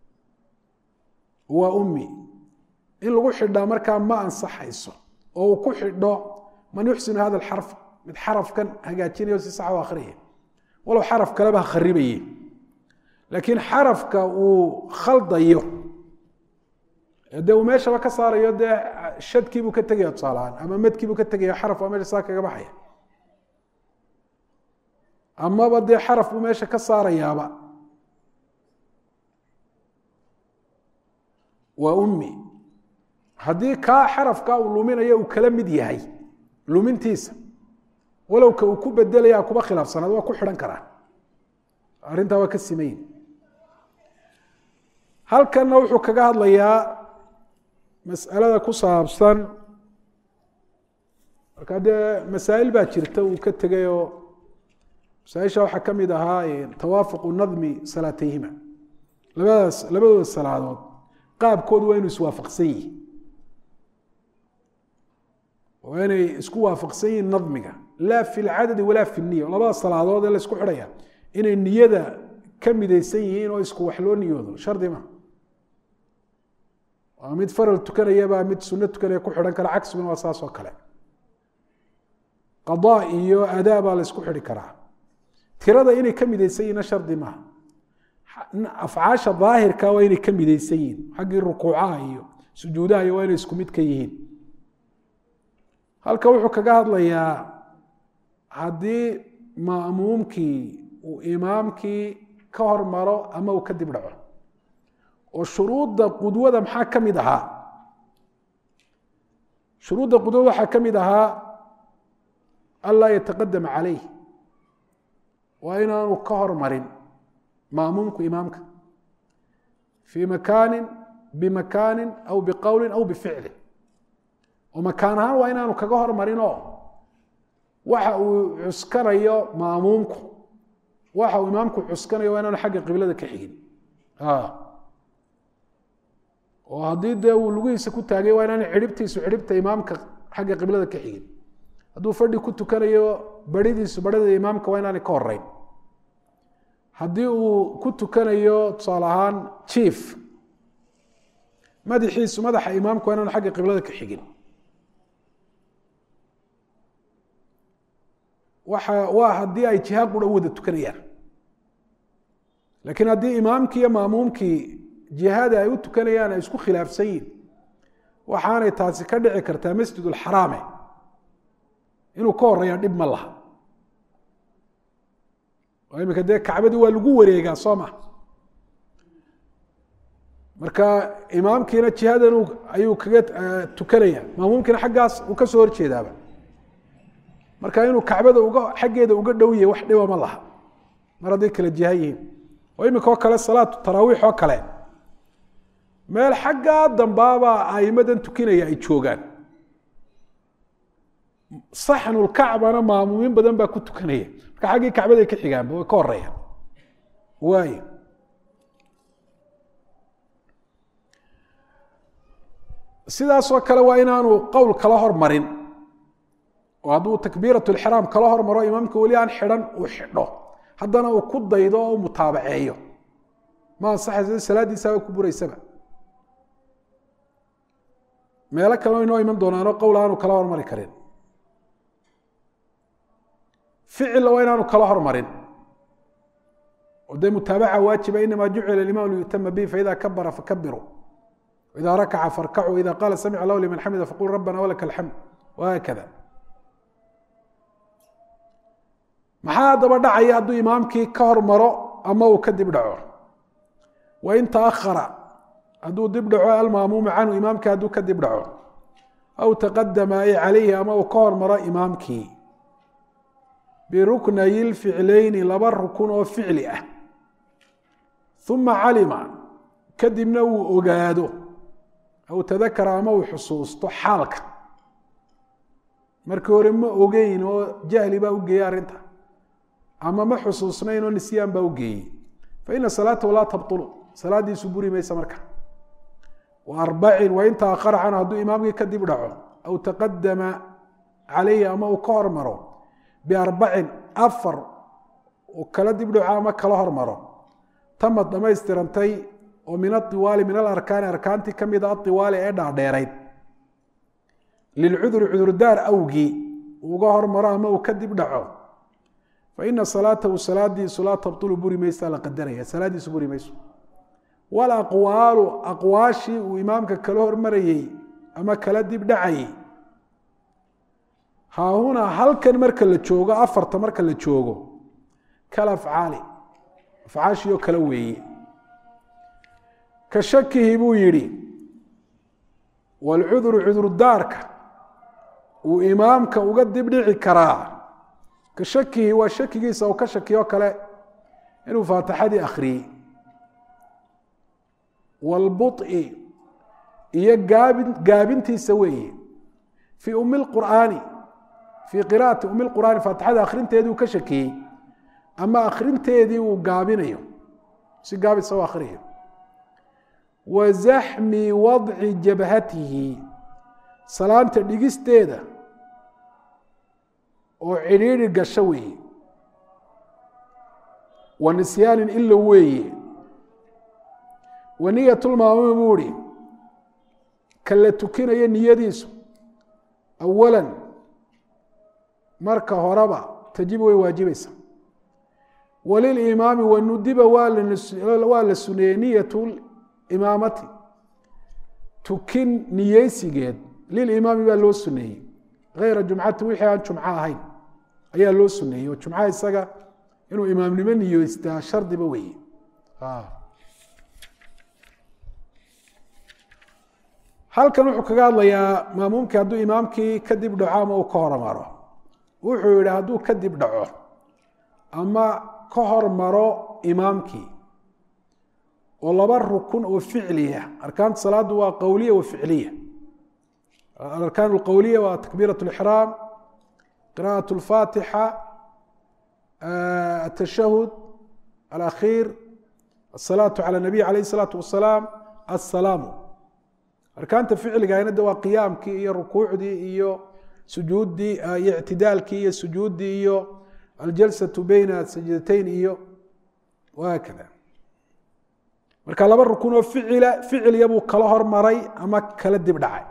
waa ummi in lagu xidhaa markaa ma ansaxayso oo uu ku xidho man yuxsinu hada alxarf mid xarafkan hagaajinayo si sax u akhriyay walow xaraf kaleba ha kharibaye laakiin xarafka uu khaldayo dee uu meeshaba ka saarayo dee shadkiibuu ka tegaya tusaalahaan ama madkiibuu ka tegaya xaraf waa meesha saa kaga baxaya amaba dee xaraf buu meesha ka saarayaaba waa ummi haddii kaa xarafka uu luminayo uu kala mid yahay lumintiisa walowka uu ku bedelaya kuba khilaafsanaad waa ku xidhan karaa arrintaa waa ka simayin halkanna wuxuu kaga hadlayaa mas'alada ku saabsan markaa dee masaa'il baa jirta uu ka tegayoo masaaisha waxaa ka mid ahaa tawaafuqu nadmi salaatayhima labadaas labadooda salaadood qaabkoodu waa inuu iswaafaqsan yihi waa inay isku waafaqsan yihiin nadmiga laa fi lcadadi walaa fi niya labada salaadood ee la isku xidhaya inay niyada ka midaysan yihiin oo isku wax loo niyoodo shardi ma waa mid faral tukanayabaa mid suno tukanaya ku xidhan kara cagsiguna waa saas oo kale qadaa iyo adaa baa la isku xidhi karaa tirada inay ka midaysan yihiinna shardi maaha afcaasha daahirka waa inay ka midaysan yihiin xaggii rukuucaha iyo sujuudaha iyo waa inay isku mid ka yihiin halka wuxuu kaga hadlayaa haddii ma'muumkii uu imaamkii ka hormaro ama uu kadib dhaco oo shuruudda qudwada maxaa ka mid ahaa shuruudda qudwada waxaa ka mid ahaa anlaa yataqadama calayh waa inaanu ka hormarin ma'muumku imaamka fii makaanin bimakaanin aw biqowlin aw bificlin oo makaan ahaan waa inaanu kaga hormarinoo waxa uu cuskanayo maamuumku waxa uu imaamku cuskanayo waa inaanu xagga qiblada ka xigin oo haddii dee uu lugihiisa ku taagay waa inaanu cidhibtiisu cidhibta imaamka xagga qiblada ka xigin hadduu fadhi ku tukanayo baridiisu barhida imaamka waa inaanay ka horeyn haddii uu ku tukanayo tusaale ahaan jief madaxiisu madaxa imaamka waa inaanu xagga qiblada ka xigin waxa waa haddii ay jiha qura u wada tukanayaan laakiin haddii imaamkii iyo maamuumkii jihada ay u tukanayaan ay isku khilaafsan yihin waxaanay taasi ka dhici kartaa masjid ulxaraame inuu ka horeeya dhib ma laha oo iminka dee kacbadii waa lagu wareegaa soo ma marka imaamkiina jihadan ayuu kaga tukanaya maamuumkiina xaggaas uu ka soo horjeedaaba marka inuu kacbada uga xaggeeda uga dhow yahay wax dhiba ma laha mar hadday kala jiha yihiin oo iminka oo kale salaatu taraawiix oo kale meel xaggaa dambaabaa aimadan tukinaya ay joogaan saxnulkacbana maamuumin badan baa ku tukanaya marka xaggii kacbaday ka xigaanba way ka horeeyaan waay sidaasoo kale waa inaanu qowl kala hormarin oo hadduu takbiirat lxiraam kala hormaro imaamka weli aan xidhan uu xidho haddana uu ku daydo oo mutaabaceeyo ma ansaxaysa salaadiisaaba ku buraysaba meelo kaleo inoo iman doonaano qowl aanu kala hormari karin ficilla waa inaanu kala hormarin oo dee mutaabaca waajiba inamaa jucila imaam liyutama bihi faida kabara fakabiru ida rakaca farkacuu ida qaala samic allahu liman xamida faqul rabbana walaka alxamd wahaakada maxaa haddaba dhacaya hadduu imaamkii ka hormaro ama uu ka dib dhaco wain taahara hadduu dib dhaco almaamuumu canhu imaamkii hadduu ka dib dhaco aw taqadama ay calayhi ama uu ka hormaro imaamkii biruknayi lficlayni laba rukun oo ficli ah uma calima kadibna uu ogaado aw tadakara ama uu xusuusto xaalka markii hore ma ogeyn oo jahli baa u geeyey arrinta ama ma xusuusnayn oo nisyaan baa u geeyey faina salaatahu laa tabطulu salaadiisu buri maysa marka arbacin wain taahara canhu hadduu imaamkii ka dib dhaco aw taqadama calayhi ama uu ka hormaro biarbacin afar uu kala dib dhaco ama kala hormaro tamad dhammaystirantay oo min aiwaali min alarkaani arkaantii ka mida aiwaali ee dhaadheerayd lilcuduri cudurdaar awgii uga hormaro ama uu ka dib dhaco faina salaatahu salaadiisu laa tabطulu buri maysa la qadaraya salaadiisu buri mayso walaqwaalu aqwaashii uu imaamka kala hormarayey ama kala dib dhacayey haahunaa halkan marka la joogo afarta marka la joogo kal afcaali afcaashii oo kale weeye ka shakihi buu yidhi walcuduru cudurdaarka uu imaamka uga dibdhici karaa ka shakihi waa shakigiisa uu ka shakiyo kale inuu faatixadii akhriyey wlbuط'i iyo gaabin gaabintiisa weeye fii umi lqur'aani fii qira'ati umi lqur'aani faatixada akhrinteedii uu ka shakiyey ama akhrinteedii uu gaabinayo si gaabisa u akhriyo wa zaxmi wadci jabhatihi salaanta dhigisteeda oo cidhiidhi gasho weeye wa nisyaanin ilo weeye waniyat lmaamuumi buu ihi ka la tukinayo niyadiisu awala marka horeba tajibu way waajibaysa walilimaami wanudiba waa la suneeyey niyat imaamati tukin niyeysigeed lilimaami baa loo suneeyey hayra jumcati wixii aan jumco ahayn ayaa loo suneeyey oo jumcaha isaga inuu imaamnimo niyeystaa shardiba weeye halkan wuxuu kaga hadlayaa maamuumkii hadduu imaamkii ka dib dhaco ama uu ka hormaro wuxuu yihi hadduu ka dib dhaco ama ka hormaro imaamkii oo laba rukun oo ficliya arkaanta salaadu waa qowliya wa ficliya alarkaan alqowliya waa takbiirat lixraam qira'at lfaatixa atashahud alakhiir asalaatu cala nabiy alayh isalaatu wasalaam assalaamu arkaanta ficligana de waa qiyaamkii iyo rukuucdii iyo sujuuddii iyo ictidaalkii iyo sujuuddii iyo aljalsatu beyna sajdatayn iyo waakada marka laba rukun oo ficila ficilya buu kala hormaray ama kala dib dhacay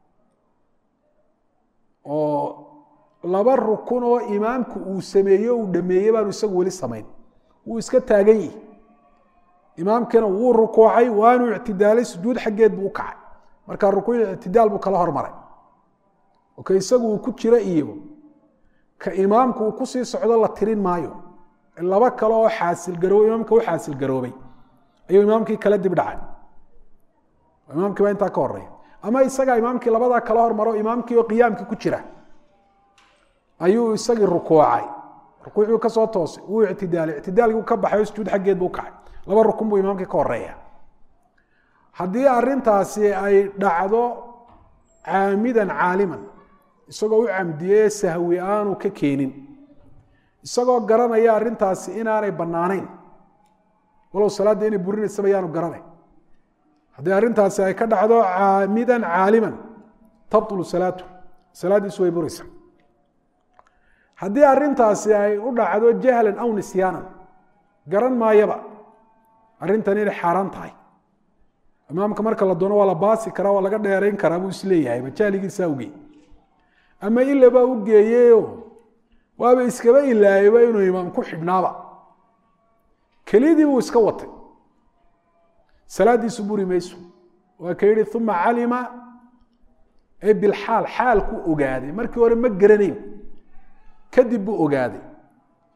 oo laba rukun oo imaamku uu sameeye uu dhameeyey baanu isagu weli samayn wuu iska taagan yihi imaamkiina wuu rukuucay waanu ictidaalay sujuud xaggeed buu u kacay marka rukuuc ictidaal buu kala hormaray oo ka isagu uu ku jiro iyo ka imaamku uu kusii socdo la tirin maayo laba kale oo xaasilgaroob imaamka u xaasil garoobay ayuu imaamkii kala dib dhacay imaamkii baa intaa ka horeya ama isagaa imaamkii labadaa kala hormaro imaamkii oo qiyaamkii ku jira ayuu isagii rukuucay rukuucuu kasoo toosay wuu ictidaalay ictidaalkii ka baxay oo sujuud xaggeed buu kacay laba rukun buu imaamkii ka horeeya haddii arintaasi ay dhacdo caamidan caaliman isagoo u camdiyey sahwi aanu ka keenin isagoo garanaya arintaasi inaanay banaanayn walow salaadda inay burinaysaba yaanu garanay haddii arrintaasi ay ka dhacdo caamidan caaliman tabtulu salaatu salaaddiisu way buraysa haddii arrintaasi ay u dhacdo jahlan aw nisyaanan garan maayaba arrintan inay xaaraan tahay imaamka marka la doono waa la baasi karaa waa laga dheerayn karaa buu isleeyahay majahligiisa awgey ama ilabaa u geeyeyo waaba iskaba ilaayaba inuu imaam ku xidhnaaba kelidii buu iska watay salaadiisu buri mayso waa ka yihi uma calima e bilxaal xaalku ogaaday markii hore ma garanayn kadib buu ogaaday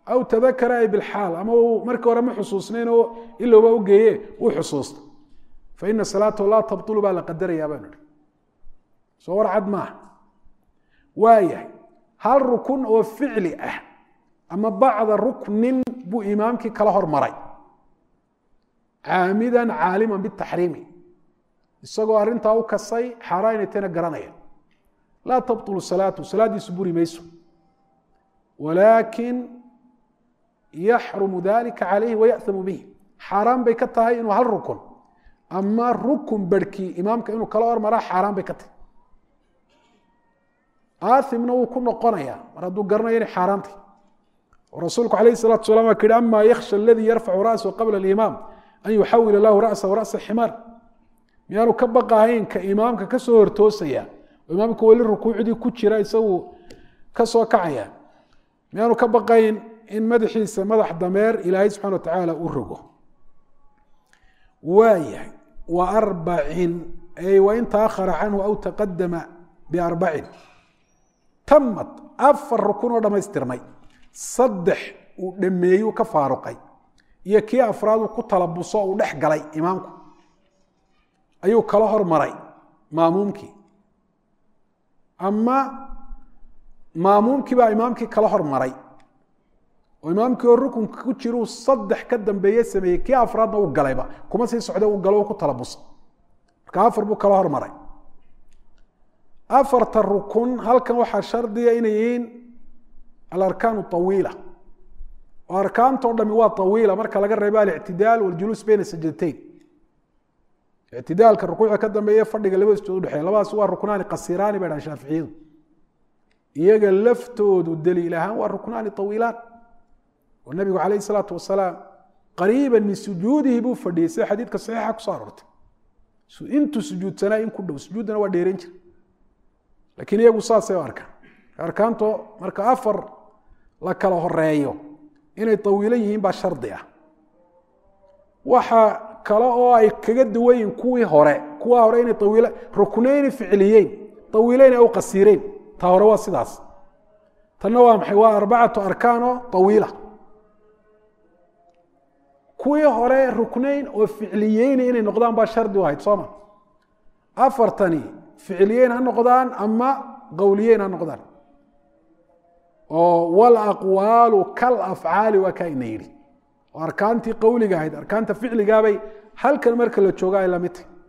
aw tadakara ay bilxaal ama uu markii hore ma xusuusnayn oo ilowba u geeye uu xusuusta fa ina salaatahu laa tabtulu baa la qadarayaa baanu ihi soo war cad maaha waayahay hal rukun oo ficli ah ama bacda ruknin buu imaamkii kala hormaray caamidan caaliman bitaxriimi isagoo arrintaa u kasay xaaraan inay tayna garanaya laa tabطulu salaatu salaaddiisu buri mayso walaakin yaxrumu dalika calayhi wayaأhamu bihi xaaraan bay ka tahay inuu hal rukun ama rukun barhkii imaamka inuu kala hormaraa xaaraan bay ka tahay aaimna wuu ku noqonaya mar hadduu garanayo inay xaaraantay rasuulku alayh الsalatu salam waa ki hi ama yaksha aladii yarfacu ra'sahu qabla اlimaam an yuxawila lahu ra'sahu ra'sa ximaar miyaanu ka baqahayn ka imaamka kasoo hortoosaya oo imaamka weli rukuucdii ku jira isagu kasoo kacaya miyaanu ka baqayn in madaxiisa madax dameer ilaahay subxana wa tacaala u rogo waayahay wa arbacin ay wain taahara canhu aw taqadama biarbacin tamad afar rukun oo dhammaystirmay saddex uu dhameeyuu ka faaruqay iyo kii afraad uu ku talabuso uu dhex galay imaamku ayuu kala hormaray maamuumkii ama maamuumkii baa imaamkii kala hormaray oo imaamkii oo rukunka ku jiruu saddex ka dambeeye sameeyey kii afraadna uu galayba kuma sii socda uu galo u ku talabusa marka afar buu kala hormaray afarta rukun halkan waxaa shardiga inay yihiin alarkaan awiila oo arkaantao dhami waa awiila marka laga reebo alictidaal waljuluus bayna sajdateyn ictidaalka rukuucda ka dambeeye fadhiga labada sujood udhexeeya labadaas waa ruknaani qasiraani bay dhahan shaaficiyadu iyaga laftoodu daliil ahaan waa ruknaani awiilaan oo nabigu calayh salaatu wasalaam qariiba min sujuudihi buu fadhiyey sida xadiidka saxiixa kusoo aroortay intuu sujuudsanaa in ku dhow sujuuddana waa dheeran jira lakiin iyagu saasay u arkaan arkaanto marka afar la kala horeeyo inay awiilan yihiin baa shardi ah waxa kale oo ay kaga duwan yihiin kuwii hore kuwa hore inay awiil ruknayni ficliyeyn awiileyn ay u qasiireyn ta hore waa sidaas tanna waa maxay waa arbacatu arkaano awiila kuwii hore ruknayn oo ficliyeyni inay noqdaan baa shardi u ahayd sooma afartani ficliyeyn ha noqdaan ama qowliyeyn ha noqdaan oo walaqwaalu kal afcaali waa kaa ina yidhi oo arkaantii qowliga ahayd arkaanta ficligaabay halkan marka la jooga ay lamid tahy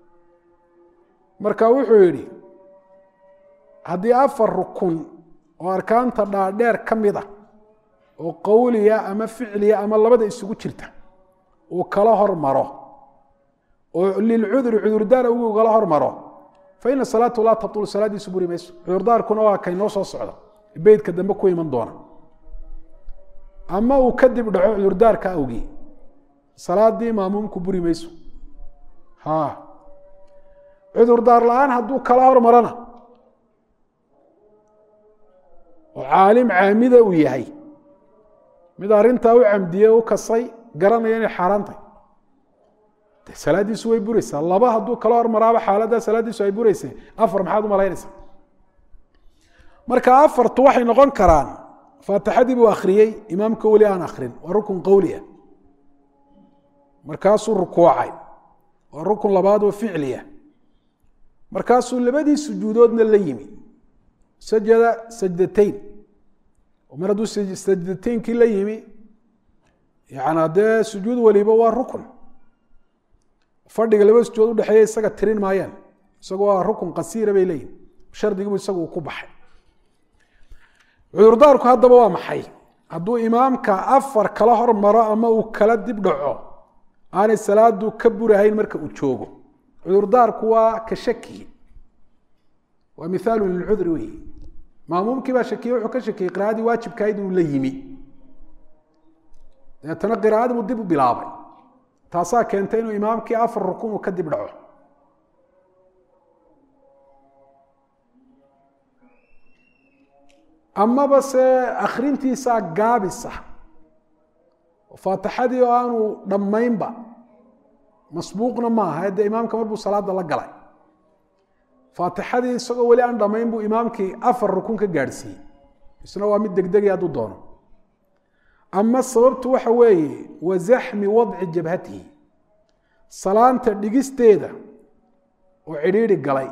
marka wuxuu yidhi haddii afar rukun oo arkaanta dhaadheer ka mid ah oo qowliya ama ficliya ama labada isugu jirta uu kala hormaro oo lilcudri cudurdaar ugu kala hormaro fa ina salaatu laa tabtulu salaadiisu buri mayso cudurdaarkuna waa kay noo soo socda beydka dambe ku iman doona ama uu kadib dhaco cudurdaarka awgii salaadii maamuumku buri mayso ha cudurdaar la-aan hadduu kala hormarana oo caalim caamida uu yahay mid arrintaa u camdiye u kasay garanaya inay xaaraan tahay de salaaddiisu way buraysaa laba hadduu kala hormaraaba xaaladdaa salaaddiisu ay buraysa afar maxaad u malaynaysaa marka afartu waxay noqon karaan faatixadii buu akhriyey imaamka weli aan akrin waa rukun qowliah markaasuu rukuucay waa rukun labaad oo ficliya markaasuu labadii sujuudoodna la yimi sajada sajdateyn mar hadduu sajdateynkii la yimi yani dee sujuud waliba waa rukun fadhiga laba sujuud udhexeeya isaga tirin maayaan isagoo waa rukun qasiira bay leeyihin shardigiibu isagu ku baxay cudurdaarku haddaba waa maxay hadduu imaamka afar kala hormaro ama uu kala dib dhaco aanay salaadu ka burahayn marka uu joogo cudurdaarku waa ka shaki waa mihaalu lilcudri wey maamuumkii baa shakiye wuxuu ka shakiyey qira'adii waajibkahayd inuu la yimi dabeetana qira'adii buu dib u bilaabay taasaa keentay inuu imaamkii afar rukun uu ka dib dhaco amaba se akrintiisaa gaabisa faatixadii oo aanu dhammaynba masbuuqna maaha dee imaamka marbuu salaada la galay faatixadii isagoo weli aan dhammayn buu imaamkii afar rukun ka gaadhsiiyey isna waa mid degdegay hadduu doono ama sababtu waxa weeye wa zaxmi wadci jabhatihi salaanta dhigisteeda oo cidhiidhi galay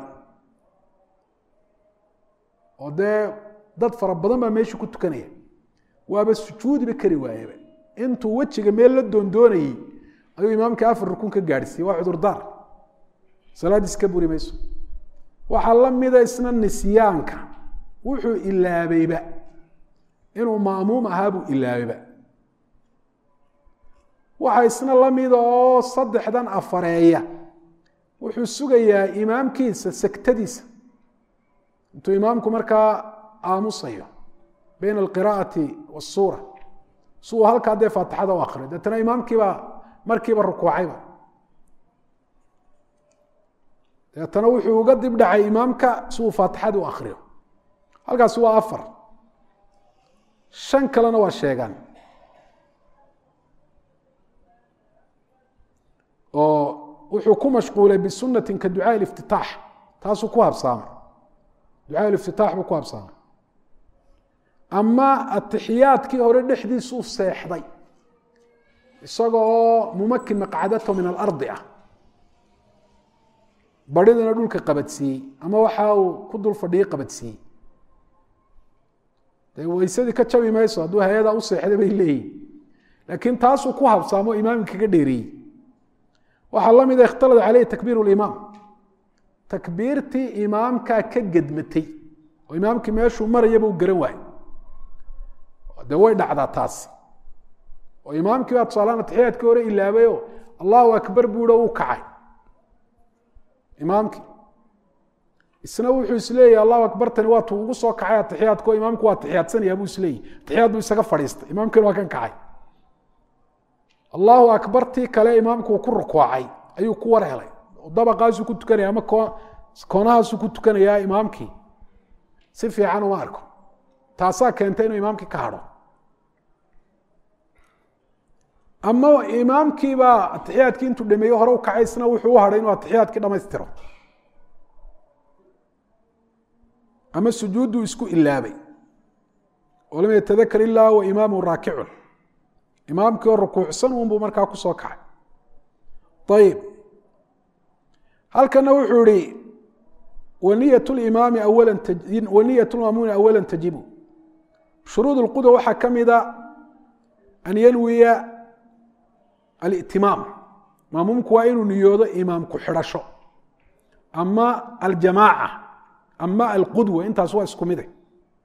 oo dee dad fara badan baa meesha ku tukanaya waaba sujuudiba kari waayaba intuu wejiga meel la doondoonayey ayuu imaamka afar rukun ka gaadhsiiyey waa cudurdaar salaadiis ka buri mayso waxaa la mida isna nisyaanka wuxuu ilaabayba inuu ma'muum ahaa buu ilaabayba waxaa isna la mida oo saddexdan afareeya wuxuu sugayaa imaamkiisa segtadiisa intuu imaamku markaa aamusayo bayna alqiraa'ati waasuura si uu halkaa dee faatixada u akriyo deetana imaamkiibaa markiiba rukuucayba deetana wuxuu uga dib dhacay imaamka si uu faatixada u akriyo halkaasi waa afar shan kalena waa sheegaan oo wuxuu ku mashquulay bisunatin ka ducaa iftitaax taasuu ku habsaamay ducaa iftitaax buu ku habsaamay ama atixiyaadkii hore dhexdiisuu seexday isaga oo mumakin maqcadato min alardi ah baridana dhulka qabadsiiyey ama waxa uu ku dul fadhiyey qabadsiiyey dee weysadii ka jabi mayso hadduu hay-ada u seexday bay leeyihin laakiin taasuu ku habsaamo imaamka kaga dheereeyey waxaa la mida ikhtalada caleyhi takbiir limaam takbiirtii imaamkaa ka gedmatay oo imaamkii meeshuu marayaba u garan waayey de way dhacdaa taasi oo imaamkii baa tusaalaan atixiyaadkii hore ilaabayo allahu akbar buuho uu kacay imaamkii isna wuxuu isleeyahy allahu akbartani waa tuu ugu soo kacay atixiyaadko imaamku waa atixiyaadsanaya buu isleeyahy atixiyaad buu isaga fadhiistay imaamkiina waa kan kacay allahu akbartii kale imaamku uu ku rukuucay ayuu ku war helay dabaqaasuu ku tukanaya ama koonahaasuu ku tukanayaa imaamkii si fiican uma arko taasaa keentay inuu imaamkii ka hadho ama imaamkiibaa atixiyaadkii intuu dhameeye hore u kacay isna wuxuu u hadhay inuu atixiyaadkii dhamaystiro ama sujuudduu isku ilaabay oo lam yatadakar ilaa wa imaamu raakicun imaamkii oo rukuucsan unbuu markaa ku soo kacay ayib halkana wuxuu ihi waniyat limaami awala waniyat lmaamuuni awala tajibu shuruud اlqudwa waxaa ka mida an yanwiya alitimaam maamuumku waa inuu niyoodo imaamku xidhasho ama aljamaaca ama alqudwa intaas waa isku mide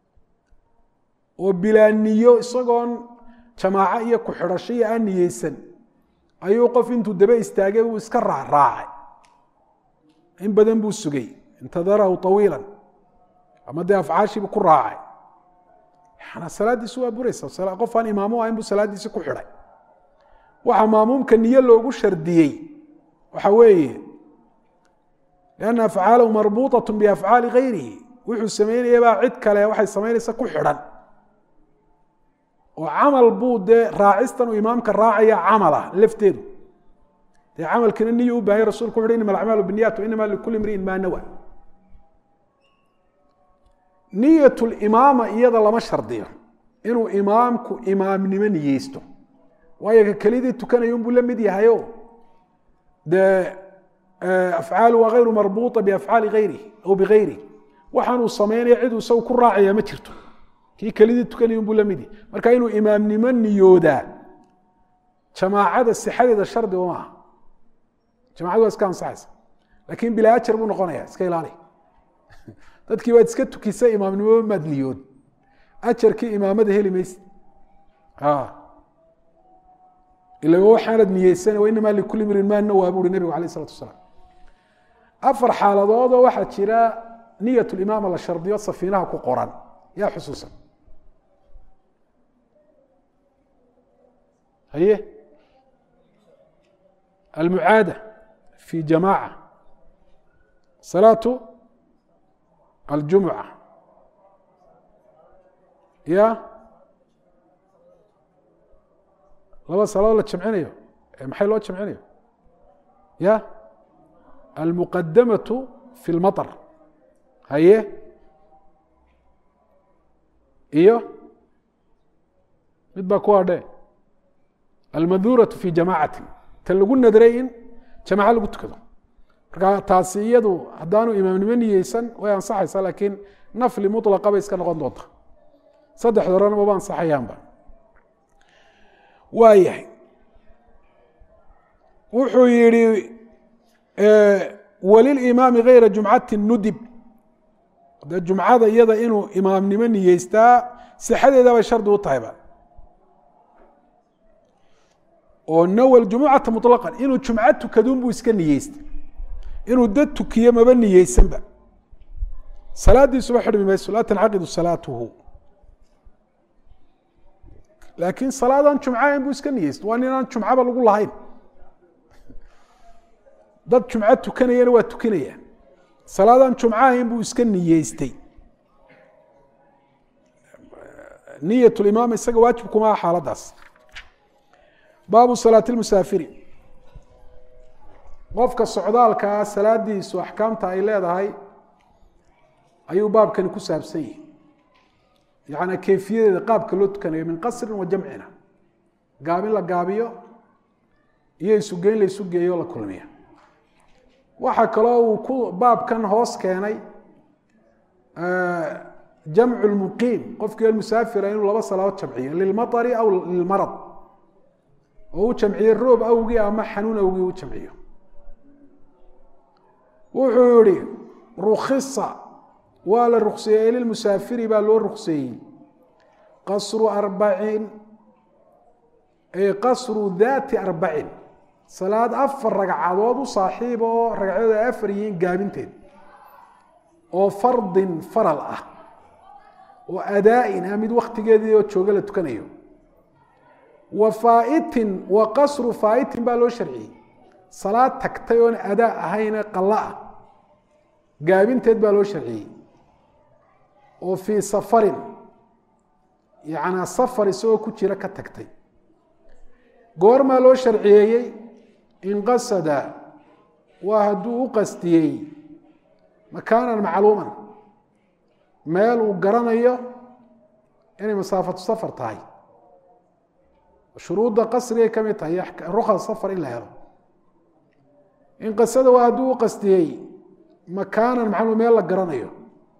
oo bilaa niyo isagoon jamaaco iyo ku xidhasho iyo aan niyeysan ayuu qof intuu daba istaagay uu iska raacraacay in badan buu sugay intadarahu طawiila ama dee afcaashiibu ku raacay yana salaadiisu waa buraysa qof aan imaamu ahayn buu salaadiisi ku xidhay waxa maamuumka niyo loogu shardiyey waxa weeye lianna afcaalahu marbuuطaة biafcaali gayrihi wuxuu samaynayabaa cid kale waxay samaynaysa ku xidhan oo camal buu dee raacistan uu imaamka raacaya camala lafteedu dee camalkina niyu u bahanya rasulku wuxu inama alacmaalu biniyat inama likuli imriin maa nawa niyat limaama iyada lama shardiyo inuu imaamku imaamnimo niyeysto waayo ka kelidii tukanaya unbuu la mid yahayo dee afcaalu waa gayru marbuuطa biafcaali gayrihi aw bigayrihi waxaanuu samaynaya ciduu isagu ku raacaya ma jirto kii kelidii tukanaya unbuu la mid yahay marka inuu imaamnimo niyoodaa jamaacada sixadeeda shardi uma aha jamacadu waa iska ansaxaysa lakin bilaa ajar buu noqonaya iska ilaali dadkii baad iska tukisa imaamnimo maad niyood ajarkii imaamada heli mayse ila waxaanad niyeysan inamaa likuli mrin maa nawaa bu uhi nebigu alayh isalatu asalaam afar xaaladoodoo waxaa jira niyat limaama la shardiyo safiinaha ku qoran yaa xusuusan haye almucaada fi jamaaca salaatu aljumuca ya laba salaadood la jamcinayo maxay loo jamcinayo ya almuqadamatu fi lmaطr haye iyo mid baa ku hadhe almadhuuratu fi jamaacati ta lagu nadray in jamaco lagu tukado marka taasi iyadu haddaanu imaamnimo niyeysan way ansaxaysaa laakiin nafli mulaqa bay iska noqon doonta saddexda horena maba ansaxayaanba waa yahay wuxuu yihi walilimaami gayra jumcati nudib de jumcada iyada inuu imaamnimo niyeystaa sixadeeda bay shardi u tahayba oo nawel jumucata muطlaqan inuu jumco tukadun buu iska niyeystay inuu dad tukiyo maba niyeysanba salaadiisuba xidhmi mayso laa tancaqidu salaatuhu laakiin salaadan jumcahayn buu iska niyeystay waa ninaan jumcaba lagu lahayn dad jumco tukanayana waa tukanaya salaadan jumcahayn buu iska niyeystay niyat limaam isaga waajib kuma aha xaaladaas baabu salaati lmusaafiri qofka socdaalkaa salaadiisu axkaamta ay leedahay ayuu baabkani ku saabsan yihi yaani kayfiyadeeda qaabka loo tukanayo min qasrin wa jamcina gaabin la gaabiyo iyo isugeyn la isu geeyo la kulmiya waxaa kaloo uu ku baabkan hoos keenay jamcu lmuqiim qofkii almusaafira inuu laba salaadood jamciyo lilmaطari aw lilmarad oo u jamciye roob awgii ama xanuun awgii u jamciyo wuxuu yihi rukisa waa la rukseeyey lilmusaafiri baa loo rukseeyey qasru arbacin ay qasru daati arbacin salaad afar ragcadood u saaxiib oo ragcadood ay afar yihiin gaabinteed oo fardin faral ah oo adaa-in ah mid waktigeedii oo jooga la tukanayo wa faaitin wa qasru faaitin baa loo sharciyey salaad tagtay oon adaa ahayne qalla ah gaabinteed baa loo sharciyey oo fii safarin yacnaa safar isagoo ku jira ka tagtay goormaa loo sharciyeeyey inqasada waa hadduu u qastiyey makaanan macluuman meel uu garanayo inay masaafatu safar tahay shuruudda qasrigay ka mid tahay rukhas safar in la helo inqasada waa hadduu u qastiyey makaanan macluum meel la garanayo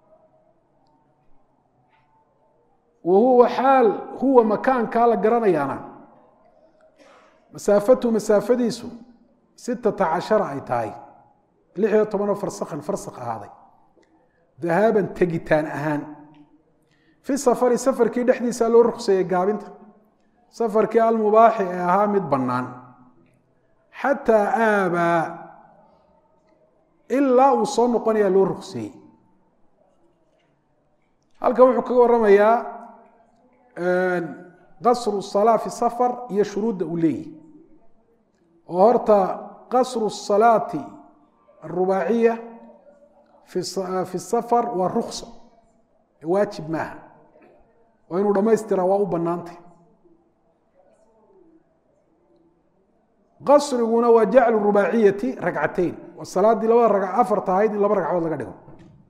wa huwa xaal huwa makaankaa la garanayaana masaafatu masaafadiisu sitata cashara ay tahay lix iyo tobanoo farsakhan farsak ahaaday dahaaban tegitaan ahaan fi safari safarkii dhexdiisaa loo rukseeyey gaabinta safarkii almubaaxi ee ahaa mid bannaan xataa aabaa ilaa uu soo noqonayaa loo rukseeyey halkan wuxuu kaga waramayaa qasru salaa fi safar iyo shuruudda uu leeyahy oo horta qasru salaati arubaaciya fi safar waa ruksa waajib maaha oo inuu dhammaystiraa waa u bannaantay qasriguna waa jaclu rubaaciyati ragcateyn waa salaaddii labada rag afar tahayd in laba ragcadood laga dhigo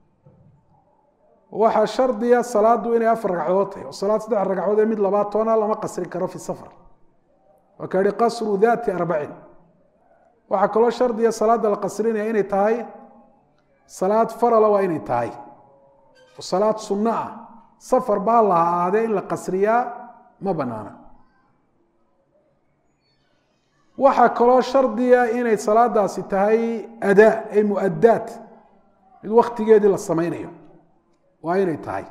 waxaa shardiya salaadu inay afar ragcadood tahay oo salaad saddex ragcadood ee mid labaad toona lama qasrin karo fi safar waa ka yihi qasru daati arbacin waxaa kaloo shardiya salaada la qasrinaya inay tahay salaad farala waa inay tahay oo salaad sunno ah safar baa la ahaadee in la qasriyaa ma banaana waxaa kaloo shardiya inay salaadaasi tahay adaa ay muadaat mid waktigeedii la sameynayo waa inay tahay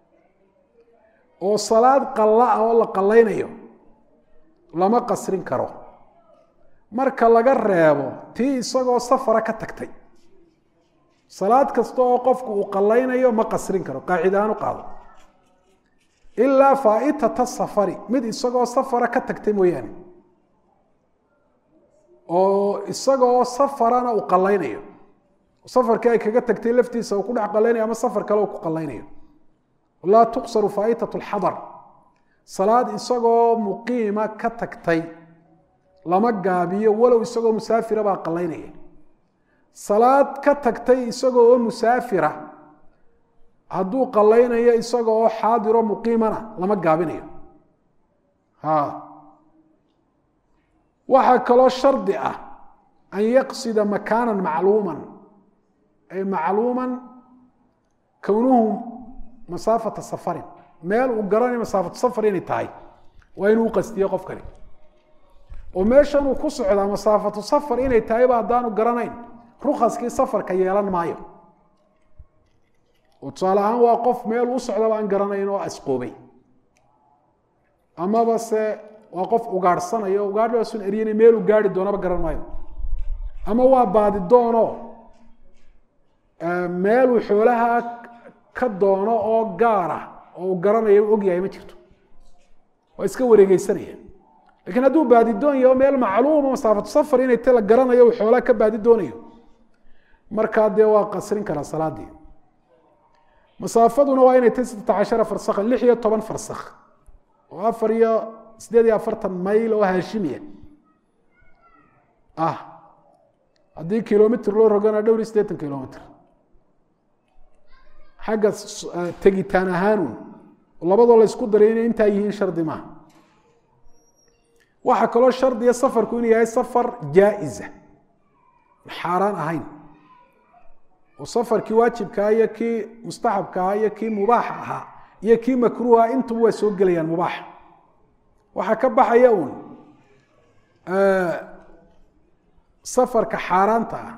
oo salaad qalla ah oo la qallaynayo lama qasrin karo marka laga reebo tii isagoo safara ka tagtay salaad kasta oo qofku uu qallaynayo ma qasrin karo qaacida ahaan u qaado ilaa faaitata safari mid isagoo safara ka tagtay mooyaane oo isagoo safarana uu qallaynayo safarkii ay kaga tagtay laftiisa uu ku dhex qallaynayo ama safar kale uu ku qallaynayo laa tuqsaru faa'itat lxadar salaad isagoo muqiima ka tagtay lama gaabiyo walow isagoo musaafira baa qallaynaya salaad ka tagtay isagoo oo musaafira hadduu qallaynayo isagoo oo xaadiro muqiimana lama gaabinayo ha waxaa kaloo shardi ah an yaqsida makaana macluuman ay macluuman kownuhu masaafata safarin meel uu garanay masaafatu safar inay tahay waa inuu uqastiyo qofkani oo meeshan uu ku socdaa masaafatu safar inay tahayba haddaanu garanayn rukaskii safarka yeelan maayo oo tusaale ahaan waa qof meel u socdaba aan garanayn oo asqoobay amaba se waa qof ugaadhsanayo ugaadhaasun eryanay meel uu gaari doonaba garan maayo ama waa baadidoono meeluu xoolaha ka doono oo gaara oo uu garanayo u ogyahay ma jirto waa iska wareegeysanaya lakiin hadduu baadidoon yaho meel macluuma masaafatu safar inay ta la garanayo uu xoolaha ka baadi doonayo markaa dee waa qasrin karaa salaadii masaafaduna waa inay tahy sittata cashara farsakhan lix iyo toban farsakh oo afar iyo sideed iyo afartan mayl oo haashimiya ah haddii kilomitr loo rogana dhowr iyo siddeetan kilomitr xagga tegitaan ahaanun labadoo la ysku daray inay intaa yihiin shardi maaha waxaa kaloo shardiya safarku inuu yahay safar jaa-isa xaaraan ahayn oo safarkii waajibkaa iyo kii mustaxabkaa iyo kii mubaaxa ahaa iyo kii makruuha intuba waa soo gelayaan mubaaxa waxaa ka baxaya uun safarka xaaraanta ah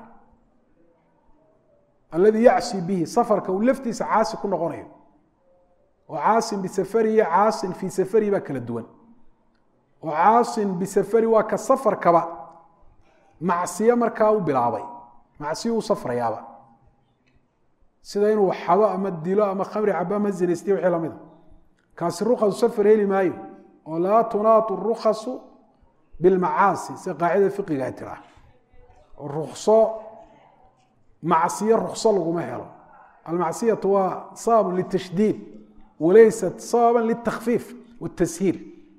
alladii yacsi bihi safarka uu laftiisa caasi ku noqonayo oo caasin bisafari iyo caasin fii safari baa kala duwan oo caasin bisafari waa ka safarkaba macsiyo markaa u bilaabay macsiyo u safrayaaba sida inuu xado ama dilo ama khamri cabo ama zinaystiyo wixii lamida kaasi rukasu safar heli maayo oo laa tunaatu rukasu bilmacaasi sida qaacida fiqiga ay tiraa oo rukso macsiyo rukso laguma helo almacsiyatu waa sababun litashdiid walaysat sababan litakfiif watashiil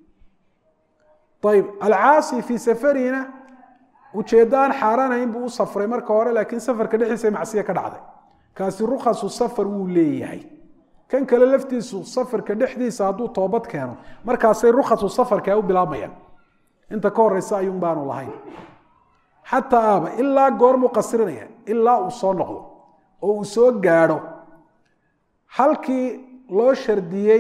ayib alcaasi fii safarina ujeeddo aan xaaraanayn buu u safray marka hore laakiin safarka dhexdiisa macsiya ka dhacday kaasi rukasu safar wuu leeyahay kan kale laftiisu safarka dhexdiisa hadduu toobad keeno markaasay rukasu safarka u bilaabmayaan inta ka horeysa ayuun baanu lahayn xataa aaba ilaa goormuu qasrinaya ilaa uu soo noqdo oo uu soo gaadho halkii loo shardiyey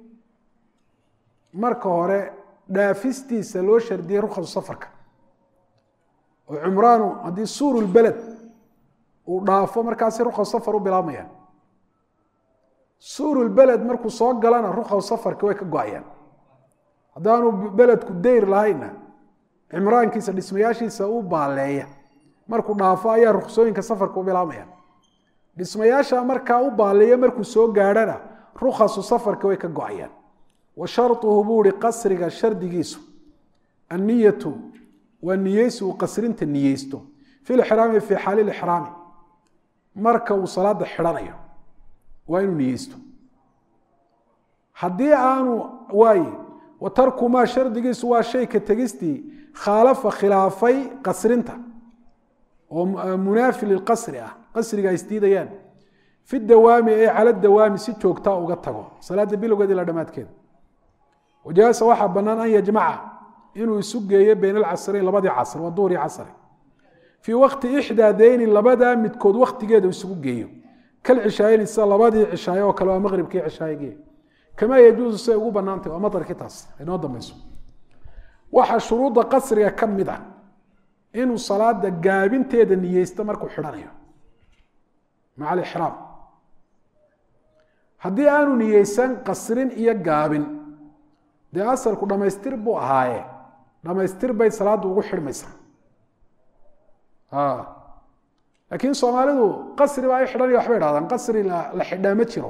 marka hore dhaafistiisa loo shardiyey rukasu safarka oo cumraanu haddii suurulbeled uu dhaafo markaasi rukasu safar u bilaabmayaan suurulbeled markuu soo galana rukasu safarka way ka go-ayaan haddaanu beledku dayr lahaynna cimraankiisa dhismayaashiisa u baaleeya markuu dhaafo ayaa ruksooyinka safarka u bilaabmayaan dhismayaasha markaa u baaleeya markuu soo gaadhana rukasu safarka way ka go-ayaan wa sharuhu buu ihi qasriga shardigiisu anniyatu waa niyeysi uu qasrinta niyeysto fi lixraami fii xaali lixraami marka uu salaada xidhanayo waa inuu niyeysto haddii aanu waaye wa tarku maa shardigiisu waa shay ka tegistii khaalafa khilaafay qasrinta oo munaafi lilqasri ah qasriga ay isdiidayaan fi dawaami ee cala dawaami si joogtaa uga tago salaada bilowgeed ilaa dhammaadkeeda wajaasa waxaa bannaan an yajmaca inuu isu geeyo bayna alcasrayn labadii casr waa duhri casri fii waqti ixdaa deyni labadaa midkood waktigeeda isugu geeyo kal cishaayeyn sida labadii cishaaye oo kale waa maqribkii cishaayegii kamaa yajuusu siay ugu banaantay waa madarkii taas inoo dambayso waxaa shuruudda qasriga ka mid ah inuu salaada gaabinteeda niyeysto markuu xidhanayo maca alixraam haddii aanu niyeysan qasrin iyo gaabin dee asalku dhammaystir buu ahaaye dhammaystir bay salaaddu ugu xidhmaysaa laakiin soomaalidu qasri baa ay xidhanaya waxbay dhahdaan qasri la xidhaa ma jiro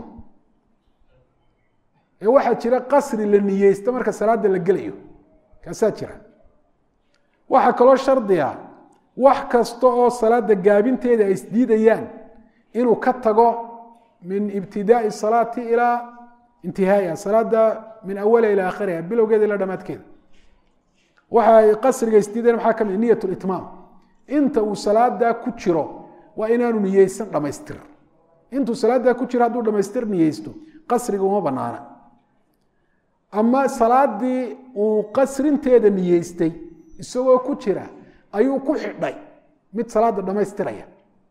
ee waxaa jira qasri la niyeysto marka salaada la gelayo kaasaa jira waxaa kaloo shardiga wax kasta oo salaada gaabinteeda ay isdiidayaan inuu ka tago min ibtidaai salaati ilaa intihaaiha salaada min awaliha ilaa akhiriha bilowgeeda ilaa dhamaadkeeda waxa ay qasriga isdiidayan maxaa ka mid niyat litmaam inta uu salaadaa ku jiro waa inaanu niyeysan dhamaystir intuu salaadaa ku jiro hadduu dhamaystir niyeysto qasriga uma banaana ama salaadii uu qasrinteeda niyeystay isagoo ku jira ayuu ku xidhay mid salaada dhammaystiraya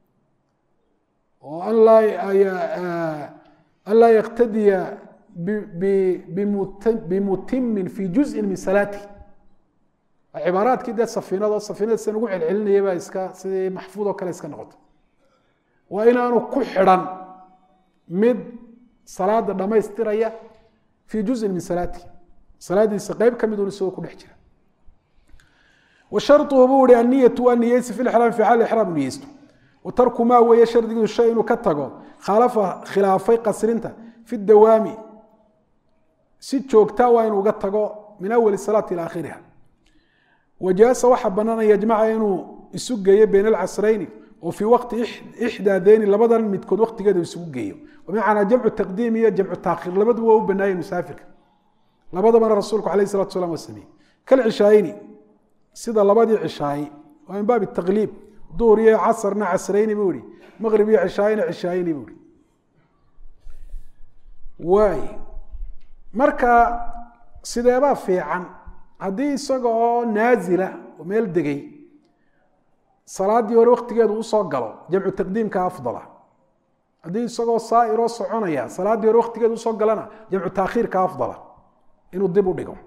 oo an laa yaktadiya bimutimin fi juzin min salaati cibaaraadkii dee safiinado safiinada sida ugu celcelinaya baa iska sidii maxfuud oo kale iska noqoto waa inaanu ku xidhan mid salaada dhammaystiraya fii juzin min salaati salaadiisa qeyb ka midun isagoo ku dhex jira wa sharuhu buu ihi anniyatu waa niyeysi fi lixraam fi xaal ixraam niyeysto wa tarku maa weeye shardigiisu shay inuu ka tago khaalafa khilaafay qasrinta fi dawaami si joogtaa waa inuu uga tago min awali salaati ila akhiriha wajaasa waxaa banaan an yajmaca inuu isu geeyo bayna alcasrayni oo fii waqti ixdaa deyni labadan midkood waqtigeeda isugu geeyo bimacnaa jamcu taqdiim iyo jamcu taakhiir labaduba waa u banaayeen musaafirka labadabana rasuulku alayh salatu salam waa sameeyey kalcishaayini sida labadii cishaayi waa min baabi taqliib duhur iyo casarna casrayni buu ihi maqrib iyo cishaayina cishaayini buu ihi waay marka sideebaa fiican haddii isaga oo naazila oo meel degay salaadii hore waktigeedu usoo galo jamcu taqdiimka afdala haddii isagoo saairoo soconaya salaaddii hore waktigeedu usoo galana jamcu taakhiirka afdala inuu dib u dhigo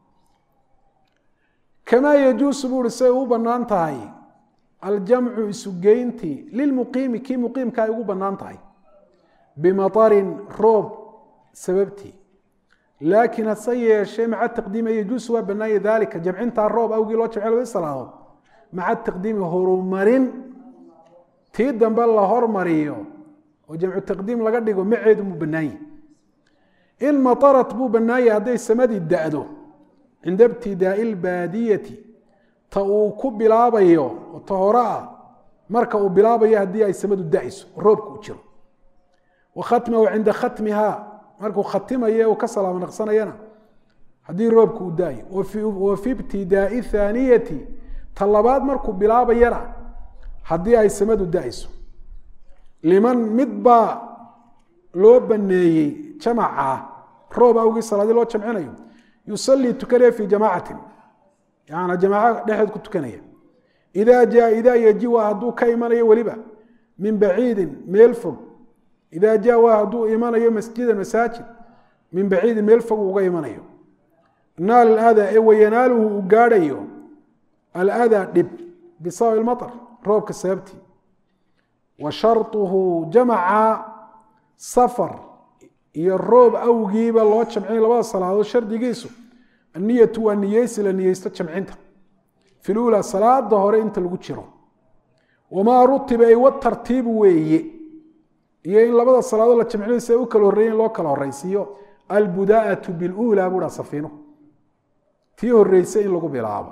kamaa yajuusu buu uhi say u banaan tahay aljamcu isugeyntii lilmuqiimi kii muqiimka ay ugu banaan tahay bimaطarin roob sababtii laakiin hase yeeshee maca taqdiimi yajuusu waa banaanya dalika jamcintaa roob awgii loo jamce labadi salaadood maca taqdiimi horumarin tii dambe la hormariyo oo jamcu taqdiim laga dhigo maceedu muu banaanye in maarat buu banaanyay hadday samadii da-do cinda ibtidaai lbaadiyati ta uu ku bilaabayo oo ta hore ah marka uu bilaabayo haddii ay samadu da-ayso roobka u jiro wa khatmahu cinda khatmiha markuu khatimayo uu ka salaamo naqsanayana haddii roobka uu da-ayo wa fi ibtidaai thaaniyati ta labaad markuu bilaabayana haddii ay samadu da-ayso liman mid baa loo baneeyey jamaca roob awgii salaadii loo jamcinayo yusalii tukanaya fi jamaacatin yana jamaaco dhexeed ku tukanaya ida jaa idaa yajiwa hadduu ka imanayo weliba min baciidin meel fog ida jaa waa hadduu imanayo masjidan masaajid min baciidin meel fog uga imanayo naal adaa ee wayanaaluhu uu gaadhayo aladaa dhib bisababi maطr roobka sababtii wa sharuhu jamaca safar iyo roob awgiiba loo jamcinay labada salaadood shardigiisu aniyatu waa niyeysi la niyeysto jamcinta fi lula salaada hore inta lagu jiro wamaa rutiba ay watartiibu weeye iyo in labada salaadood la jamcinayo si ay u kala horreeyen loo kala horeysiiyo albudaatu bilula buuha safiino tii horeysa in lagu bilaabo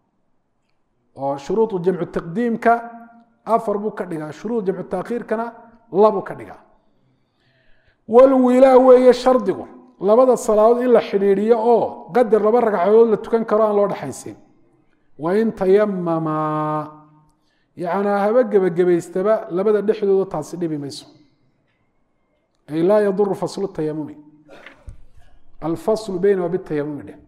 oo shuruudu jamcu taqdiimka afar buu ka dhigaa shuruud jamcu taakhiirkana labuu ka dhigaa walwilaa weeye shardigu labada salaadood in la xidhiidhiyo oo qadar laba ragcadood la tukan karo aan loo dhexaysin wain tayamamaa yacnaa haba gebagabaystaba labada dhexdooda taasi dhibi mayso ay laa yaduru faslu tayamumi alfaslu beynama bitayamumi dheh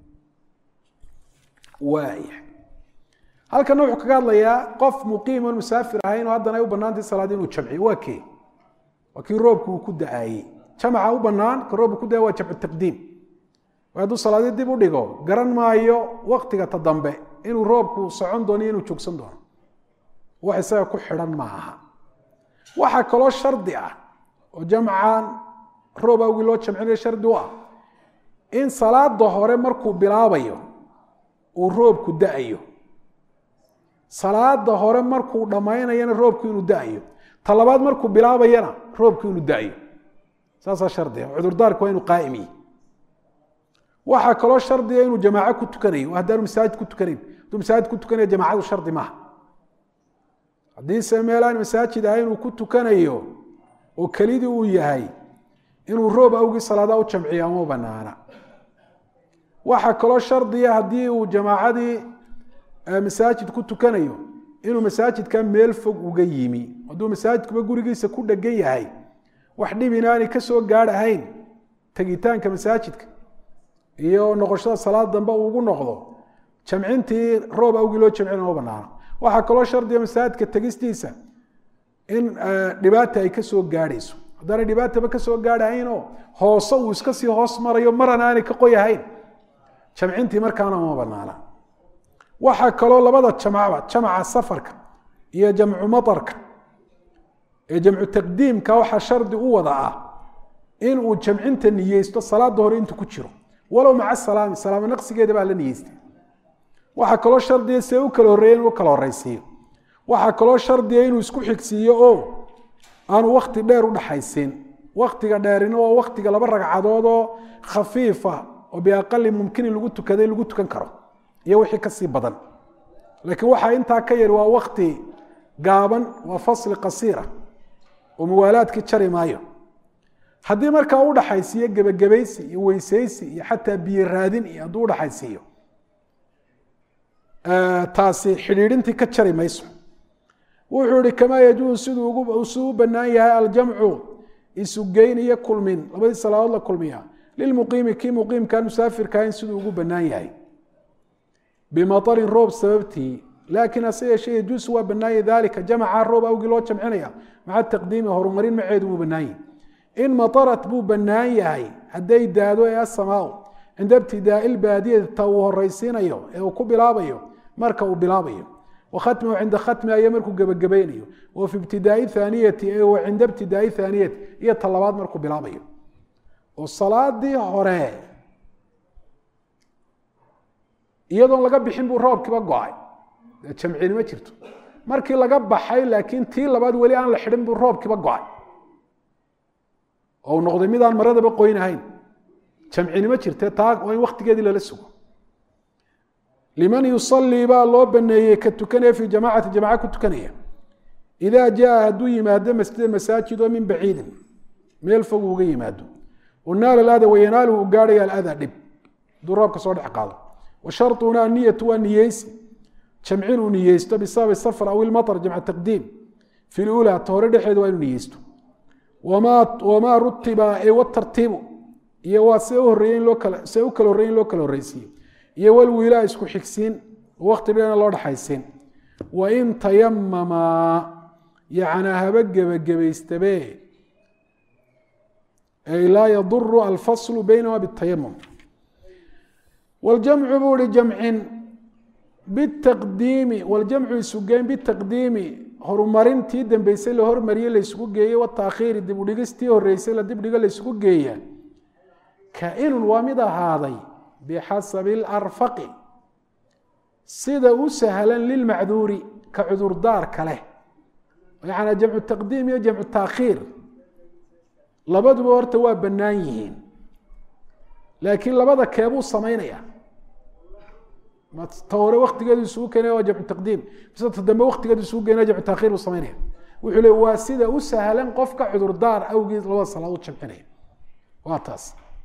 waaya halkana wuxuu kaga hadlayaa qof muqiim oon musaafir ahayn oo haddana ay u banaantay salaad inuu jamciyo waa kee waa kii roobku uu ku da-aayey jamaca u banaan ka roobku ku da-ay waa jamcu taqdiim waa hadduu salaadii dib u dhigo garan maayo waktiga ta dambe inuu roobku socon doono iyo inuu joogsan doono wax isaga ku xidhan ma aha waxaa kaloo shardi ah oo jamcan roob awgii loo jamcinayo shardi u ah in salaada hore markuu bilaabayo uu roobku da-ayo salaada hore markuu dhammaynayana roobku inuu da-ayo ta labaad markuu bilaabayana roobku inuu da-ayo saasaa shardiga cudurdaarku waa inuu qaa'im yihi waxaa kaloo shardiga inuu jamaaco ku tukanayo haddaanu masaajid ku tukanayn hadduu masaajid ku tukanaya jamaacadu shardi maaha haddiise meel aan masaajid ahayn uu ku tukanayo oo kelidii uu yahay inuu roob awgii salaadaa u jamciyo ama banaana waxaa kaloo shardiya haddii uu jamaacadii masaajid ku tukanayo inuu masaajidka meel fog uga yimi hadduu masaajidkuba gurigiisa ku dhegan yahay wax dhib inaanay ka soo gaadh ahayn tegitaanka masaajidka iyo noqoshada salaad dambe uu ugu noqdo jamcintii roob awgii loo jamcina ma banaano waxaa kaloo shardiga masaajidka tegistiisa in dhibaata ay kasoo gaadhayso haddaanay dhibaataba kasoo gaadhahaynoo hoose uu iska sii hoos marayo maran aanay ka qoyahayn jamcintii markaana ma banaana waxaa kaloo labada jamacba jamaca safarka iyo jamcu matarka ee jamcu taqdiimka waxaa shardi u wada ah in uu jamcinta niyeysto salaada hore intuu ku jiro walow maca salaami salaamo naqsigeeda baa la niyeystay waxaa kaloo shardiya see u kala horreeya inuu kala horreysiiyo waxaa kaloo shardiya inuu isku xigsiiyo oo aanu wakti dheer u dhaxaysiin waktiga dheerina waa waktiga laba ragcadood oo khafiifa oo biaqali mumkinin lagu tukaday lagu tukan karo iyo wixii kasii badan laakiin waxaa intaa ka yari waa wakti gaaban waa fasli qasiira oo muwaalaadkii jari maayo haddii markaa u dhaxaysiiyo gebagabaysi iyo weysaysi iyo xataa biyo raadin iyo hadduu udhaxaysiiyo taasi xidhiidhintii ka jari mayso wuxuu ihi kamaa yajuusu siduu siduu u banaan yahay aljamcu isugeyn iyo kulmin labadii salaadood la kulmiya lilmuqiimi kii muqiimkaan musaafirka in siduu ugu banaan yahay bimaطarin roob sababtii laakiin hase yeeshee yajuusu waa banaanya dalika jamaca roob awgii loo jamcinaya maca taqdiimi horumarin maceedu wuu banaan yahay in matarat buu banaan yahay hadday daado ee asamaau cinda ibtidaai lbaadiyati ta uu horeysiinayo ee uu ku bilaabayo marka uu bilaabayo wakhatmihu cinda khatmi ayo markuu gebagabaynayo wa fi ibtidaai thaaniyati wa cinda ibtidaai thaaniyati iyo ta labaad markuu bilaabayo oo salaadii hore iyadoon laga bixin buu roobkiiba go-ay jamcini ma jirto markii laga baxay laakiin tii labaad weli aan la xidhin buu roobkiiba go-ay oo u noqday midaan maradaba qoynahayn jamcini ma jirte taa waa in waktigeedii lala sugo liman yusalii baa loo baneeyey ka tukanaya fi jamacati jamaca ku tukanaya idaa jaa hadduu yimaado masjidan masaajid oo min baciidin meel fog uga yimaado wanaala ada wayanaalu u gaarhaya alada dhib hadduu roobka soo dhex qaado wa sharطuna aniyatu waa niyeysi jamcin uu niyeysto bisababi safr aw ilmaطr jamc taqdiim fi lula ta hore dhexeeda waa inuu niyeysto wamaa rutiba ee watartiibu iyo waa see uhoreeye loo kala see u kala horreye in loo kala horreysiiyo iyo walwiilaa isku xigsiin wakti dheena loo dhexaysiin wain tayamama yacnaa haba gebagabaystabe ay laa yaduru alfaslu baynahuma bitayamum waljamcu buu ihi jamcin bitaqdiimi waljamcu isugeyn bitaqdiimi horumarintii dambeysay la hormariyey la isugu geeyey wataakhiiri dib udhigistii horeysay la dibdhigo la isugu geeya kainun waa mid ahaaday bixasabi اlarfaqi sida u sahlan lilmacduuri ka cudurdaarka leh yaana jamcu taqdiim iyo jamcu taakhiir labaduba horta waa bannaan yihiin laakiin labada keebuu samaynaya ta hore waktigeedu isugu keenaya waa jamcu taqdiim mise ta dambe waktigeedu isugu keenaya jamcu taakhiir buu samaynaya wuxuu le waa sida u sahlan qofka cudurdaar awgeed labada salaadood jamcinaya waa taas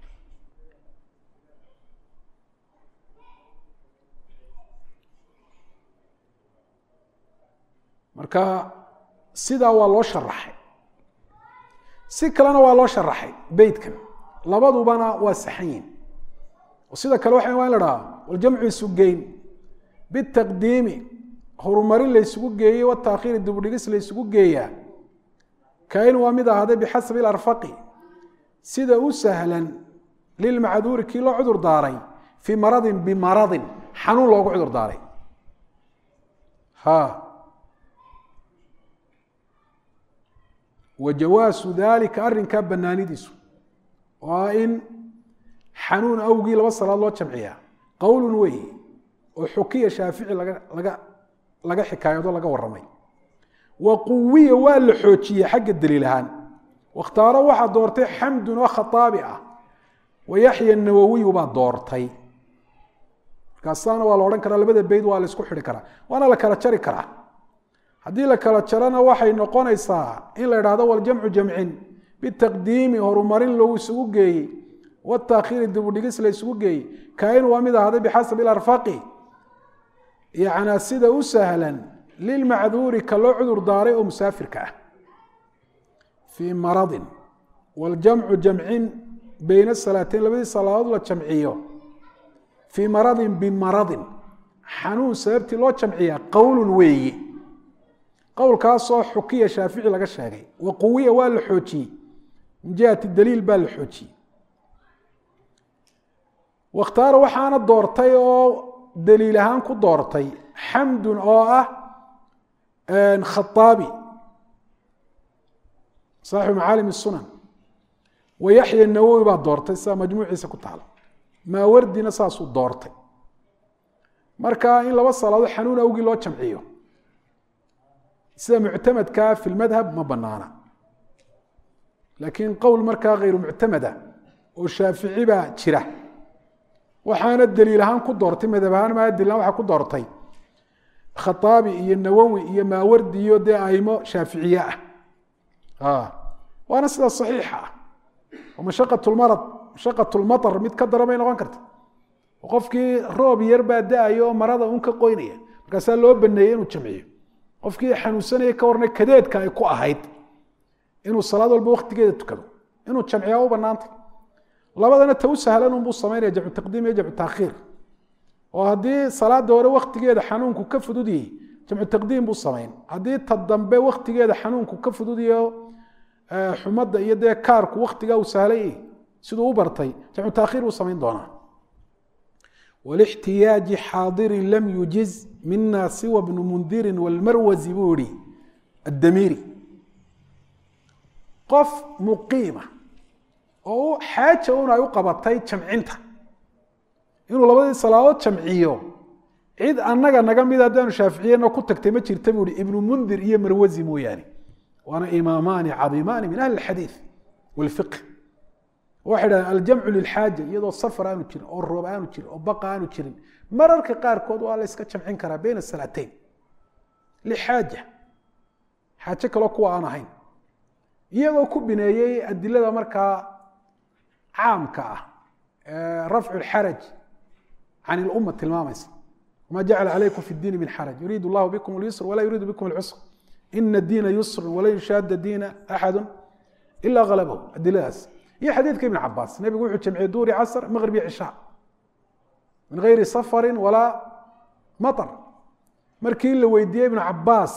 marka sidaa waa loo sharaxay si kalena waa loo sharaxay beytkan labadubana waa saxan yihin sida kale waxa waa in la dhaha waljamcu isugeyn bitaqdiimi horumarin la ysugu geeyey wataakhiiri dibudhigis la ysugu geeyaa kain waa mid ahaaday bixasabi ilarfaqi sida u sahlan lilmacduuri kii loo cudur daaray fii maradin bimaradin xanuun loogu cudur daaray ha wa jawaasu dalika arrinkaa banaanidiisu waa in xanuun awgii laba salaad loo jamciyaa qowlun wey oo xukiya shaafici laga laga laga xikaayado laga waramay wa quwiya waa la xoojiyey xagga daliil ahaan wakhtaaro waxaa doortay xamdun oo khaaabi ah wa yaxya nawowiyu baa doortay markaasaana waa la odhan karaa labada beyd waa la isku xidhi karaa waana la kala jari karaa haddii la kala jarana waxay noqonaysaa in la idhahdo waljamcu jamcin bitaqdiimi horumarin lagu isugu geeyey wataakhiiri dibudhigis la isugu geeyey kain waa mid ahaaday bixasabi ilarfaqi yacnaa sida u sahlan lilmacduuri ka loo cudur daaray oo musaafirka ah fii maradin waljamcu jamcin beyna salaateyn labadii salaadood la jamciyo fii maradin bimaradin xanuun sababtii loo jamciyaa qowlun weeyi qowlkaasoo xukiya shaafici laga sheegay wa quwiya waa la xoojiyey min jihati daliil baa la xoojiyey wakhtaara waxaana doortay oo daliil ahaan ku doortay xamdun oo ah khaaabi saaxibu macaalim sunan wa yaxya nawowi baa doortay sidaa majmuuciisa ku taala maawardina saasuu doortay marka in laba salaadood xanuun awgii loo jamciyo sida muctamadkaa fi lmadhab ma banaana laakiin qowl markaa hayru muctamada oo shaafici baa jira waxaana daliil ahaan ku doortay madhab ahaan maa daliil ahaan waxaa ku doortay khaaabi iyo nawowi iyo maawardi iyo dee aimo shaaficiye ah waana sida saxiixa ah oo mashaqat lmarad mashaqat lmatar mid ka daran bay noqon karta qofkii roob yar baa da-ayo oo marada un ka qoynaya markaasaa loo baneeyey inuu jamciyo qofkii xanuunsanaya ka warna kadeedka ay ku ahayd inuu salaad walba waktigeeda tukado inuu jamciya u banaantay labadana ta u sahlan unbuu samaynaya jamcu taqdiim iyo jamcu taakhiir oo haddii salaada hore waktigeeda xanuunku ka fududiyey jamcu taqdiim buu samayn haddii ta dambe waktigeeda xanuunku ka fududiyo xumadda iyo dee kaarku waktigaa uu sahlay siduu u bartay jamcu taakhiir buu samayn doonaa wlixtiyaaji xaadirin lam yujiz mina siwa bnu mundirin wlmarwazi buu ihi addamiiri qof muqiima oo xaaja un ay u qabatay jamcinta inuu labadii salaadood jamciyo cid annaga naga mid haddaanu shaaficiyena ku tagtay ma jirta buu ihi ibnu mundir iyo marwazi mooyaane waana imaamaani cadiimaani min ahli اxadiiث wاlfiqh waxay dhahdeen aljamcu lilxaaja iyadoo safar aanu jirin oo roob aanu jirin oo baqa aanu jirin mararka qaarkood waa la yska jamcin karaa bayna salaateyn lixaaja xaajo kaloo kuwa aan ahayn iyagoo ku bineeyey adilada markaa caamka ah rafcu lxaraj can ilumma tilmaamaysa wama jacala calaykum fi diini min xaraj yuriidu llahu bikum lyusr walaa yuriidu bikum lcusr ina diina yusr walan yushaada diina axadu ila halabahu adiladaas iyo xadiidka ibn cabaas nebigu wuxuu jamciyey duuri casr maqrib iyo cishaa min gayri safari walaa maطr markii la weydiiyey ibnu cabaas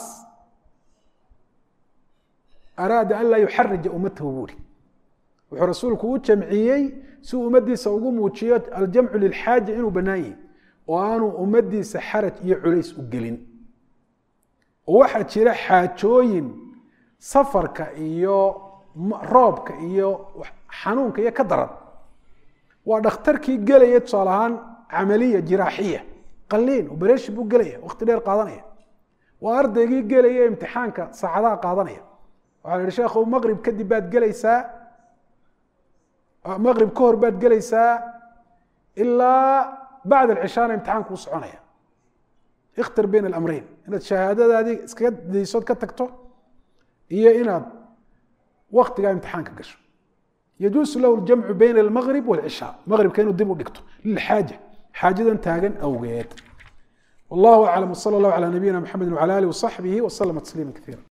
araada an laa yuxarija ummatahu buuri wuxuu rasuulku u jamciyey si uu ummadiisa ugu muujiyo aljamcu lilxaaja inuu bannaan yahi oo aanu ummadiisa xaraj iyo culays u gelin oo waxaa jira xaajooyin safarka iyo roobka iyo xanuunka iyo ka daran waa dhakhtarkii gelaya tusaale ahaan camaliya jiraaxiya qaliin obereshi buu gelaya wakti dheer qaadanaya waa ardaygii gelaya imtixaanka saacadaha qaadanaya waxaa la yihi sheekhu maqrib kadib baad gelaysaa maqrib ka hor baad gelaysaa ilaa bacd alcishaana imtixaanku u soconaya ikhtar bayna alamreyn inaad shahaadadaadii iskaga daysood ka tagto iyo inaad waktigaa imtixaanka gasho yajuusu lahu ljamcu bayna almaqrib walcishaa maqribka inuu dib u dhigto lilxaaja xaajadan taagan awgeed wallahu aclam wsala allahu calaa nabiyina mxamedi wcala alih wasaxbihi waslama tasliima kaiira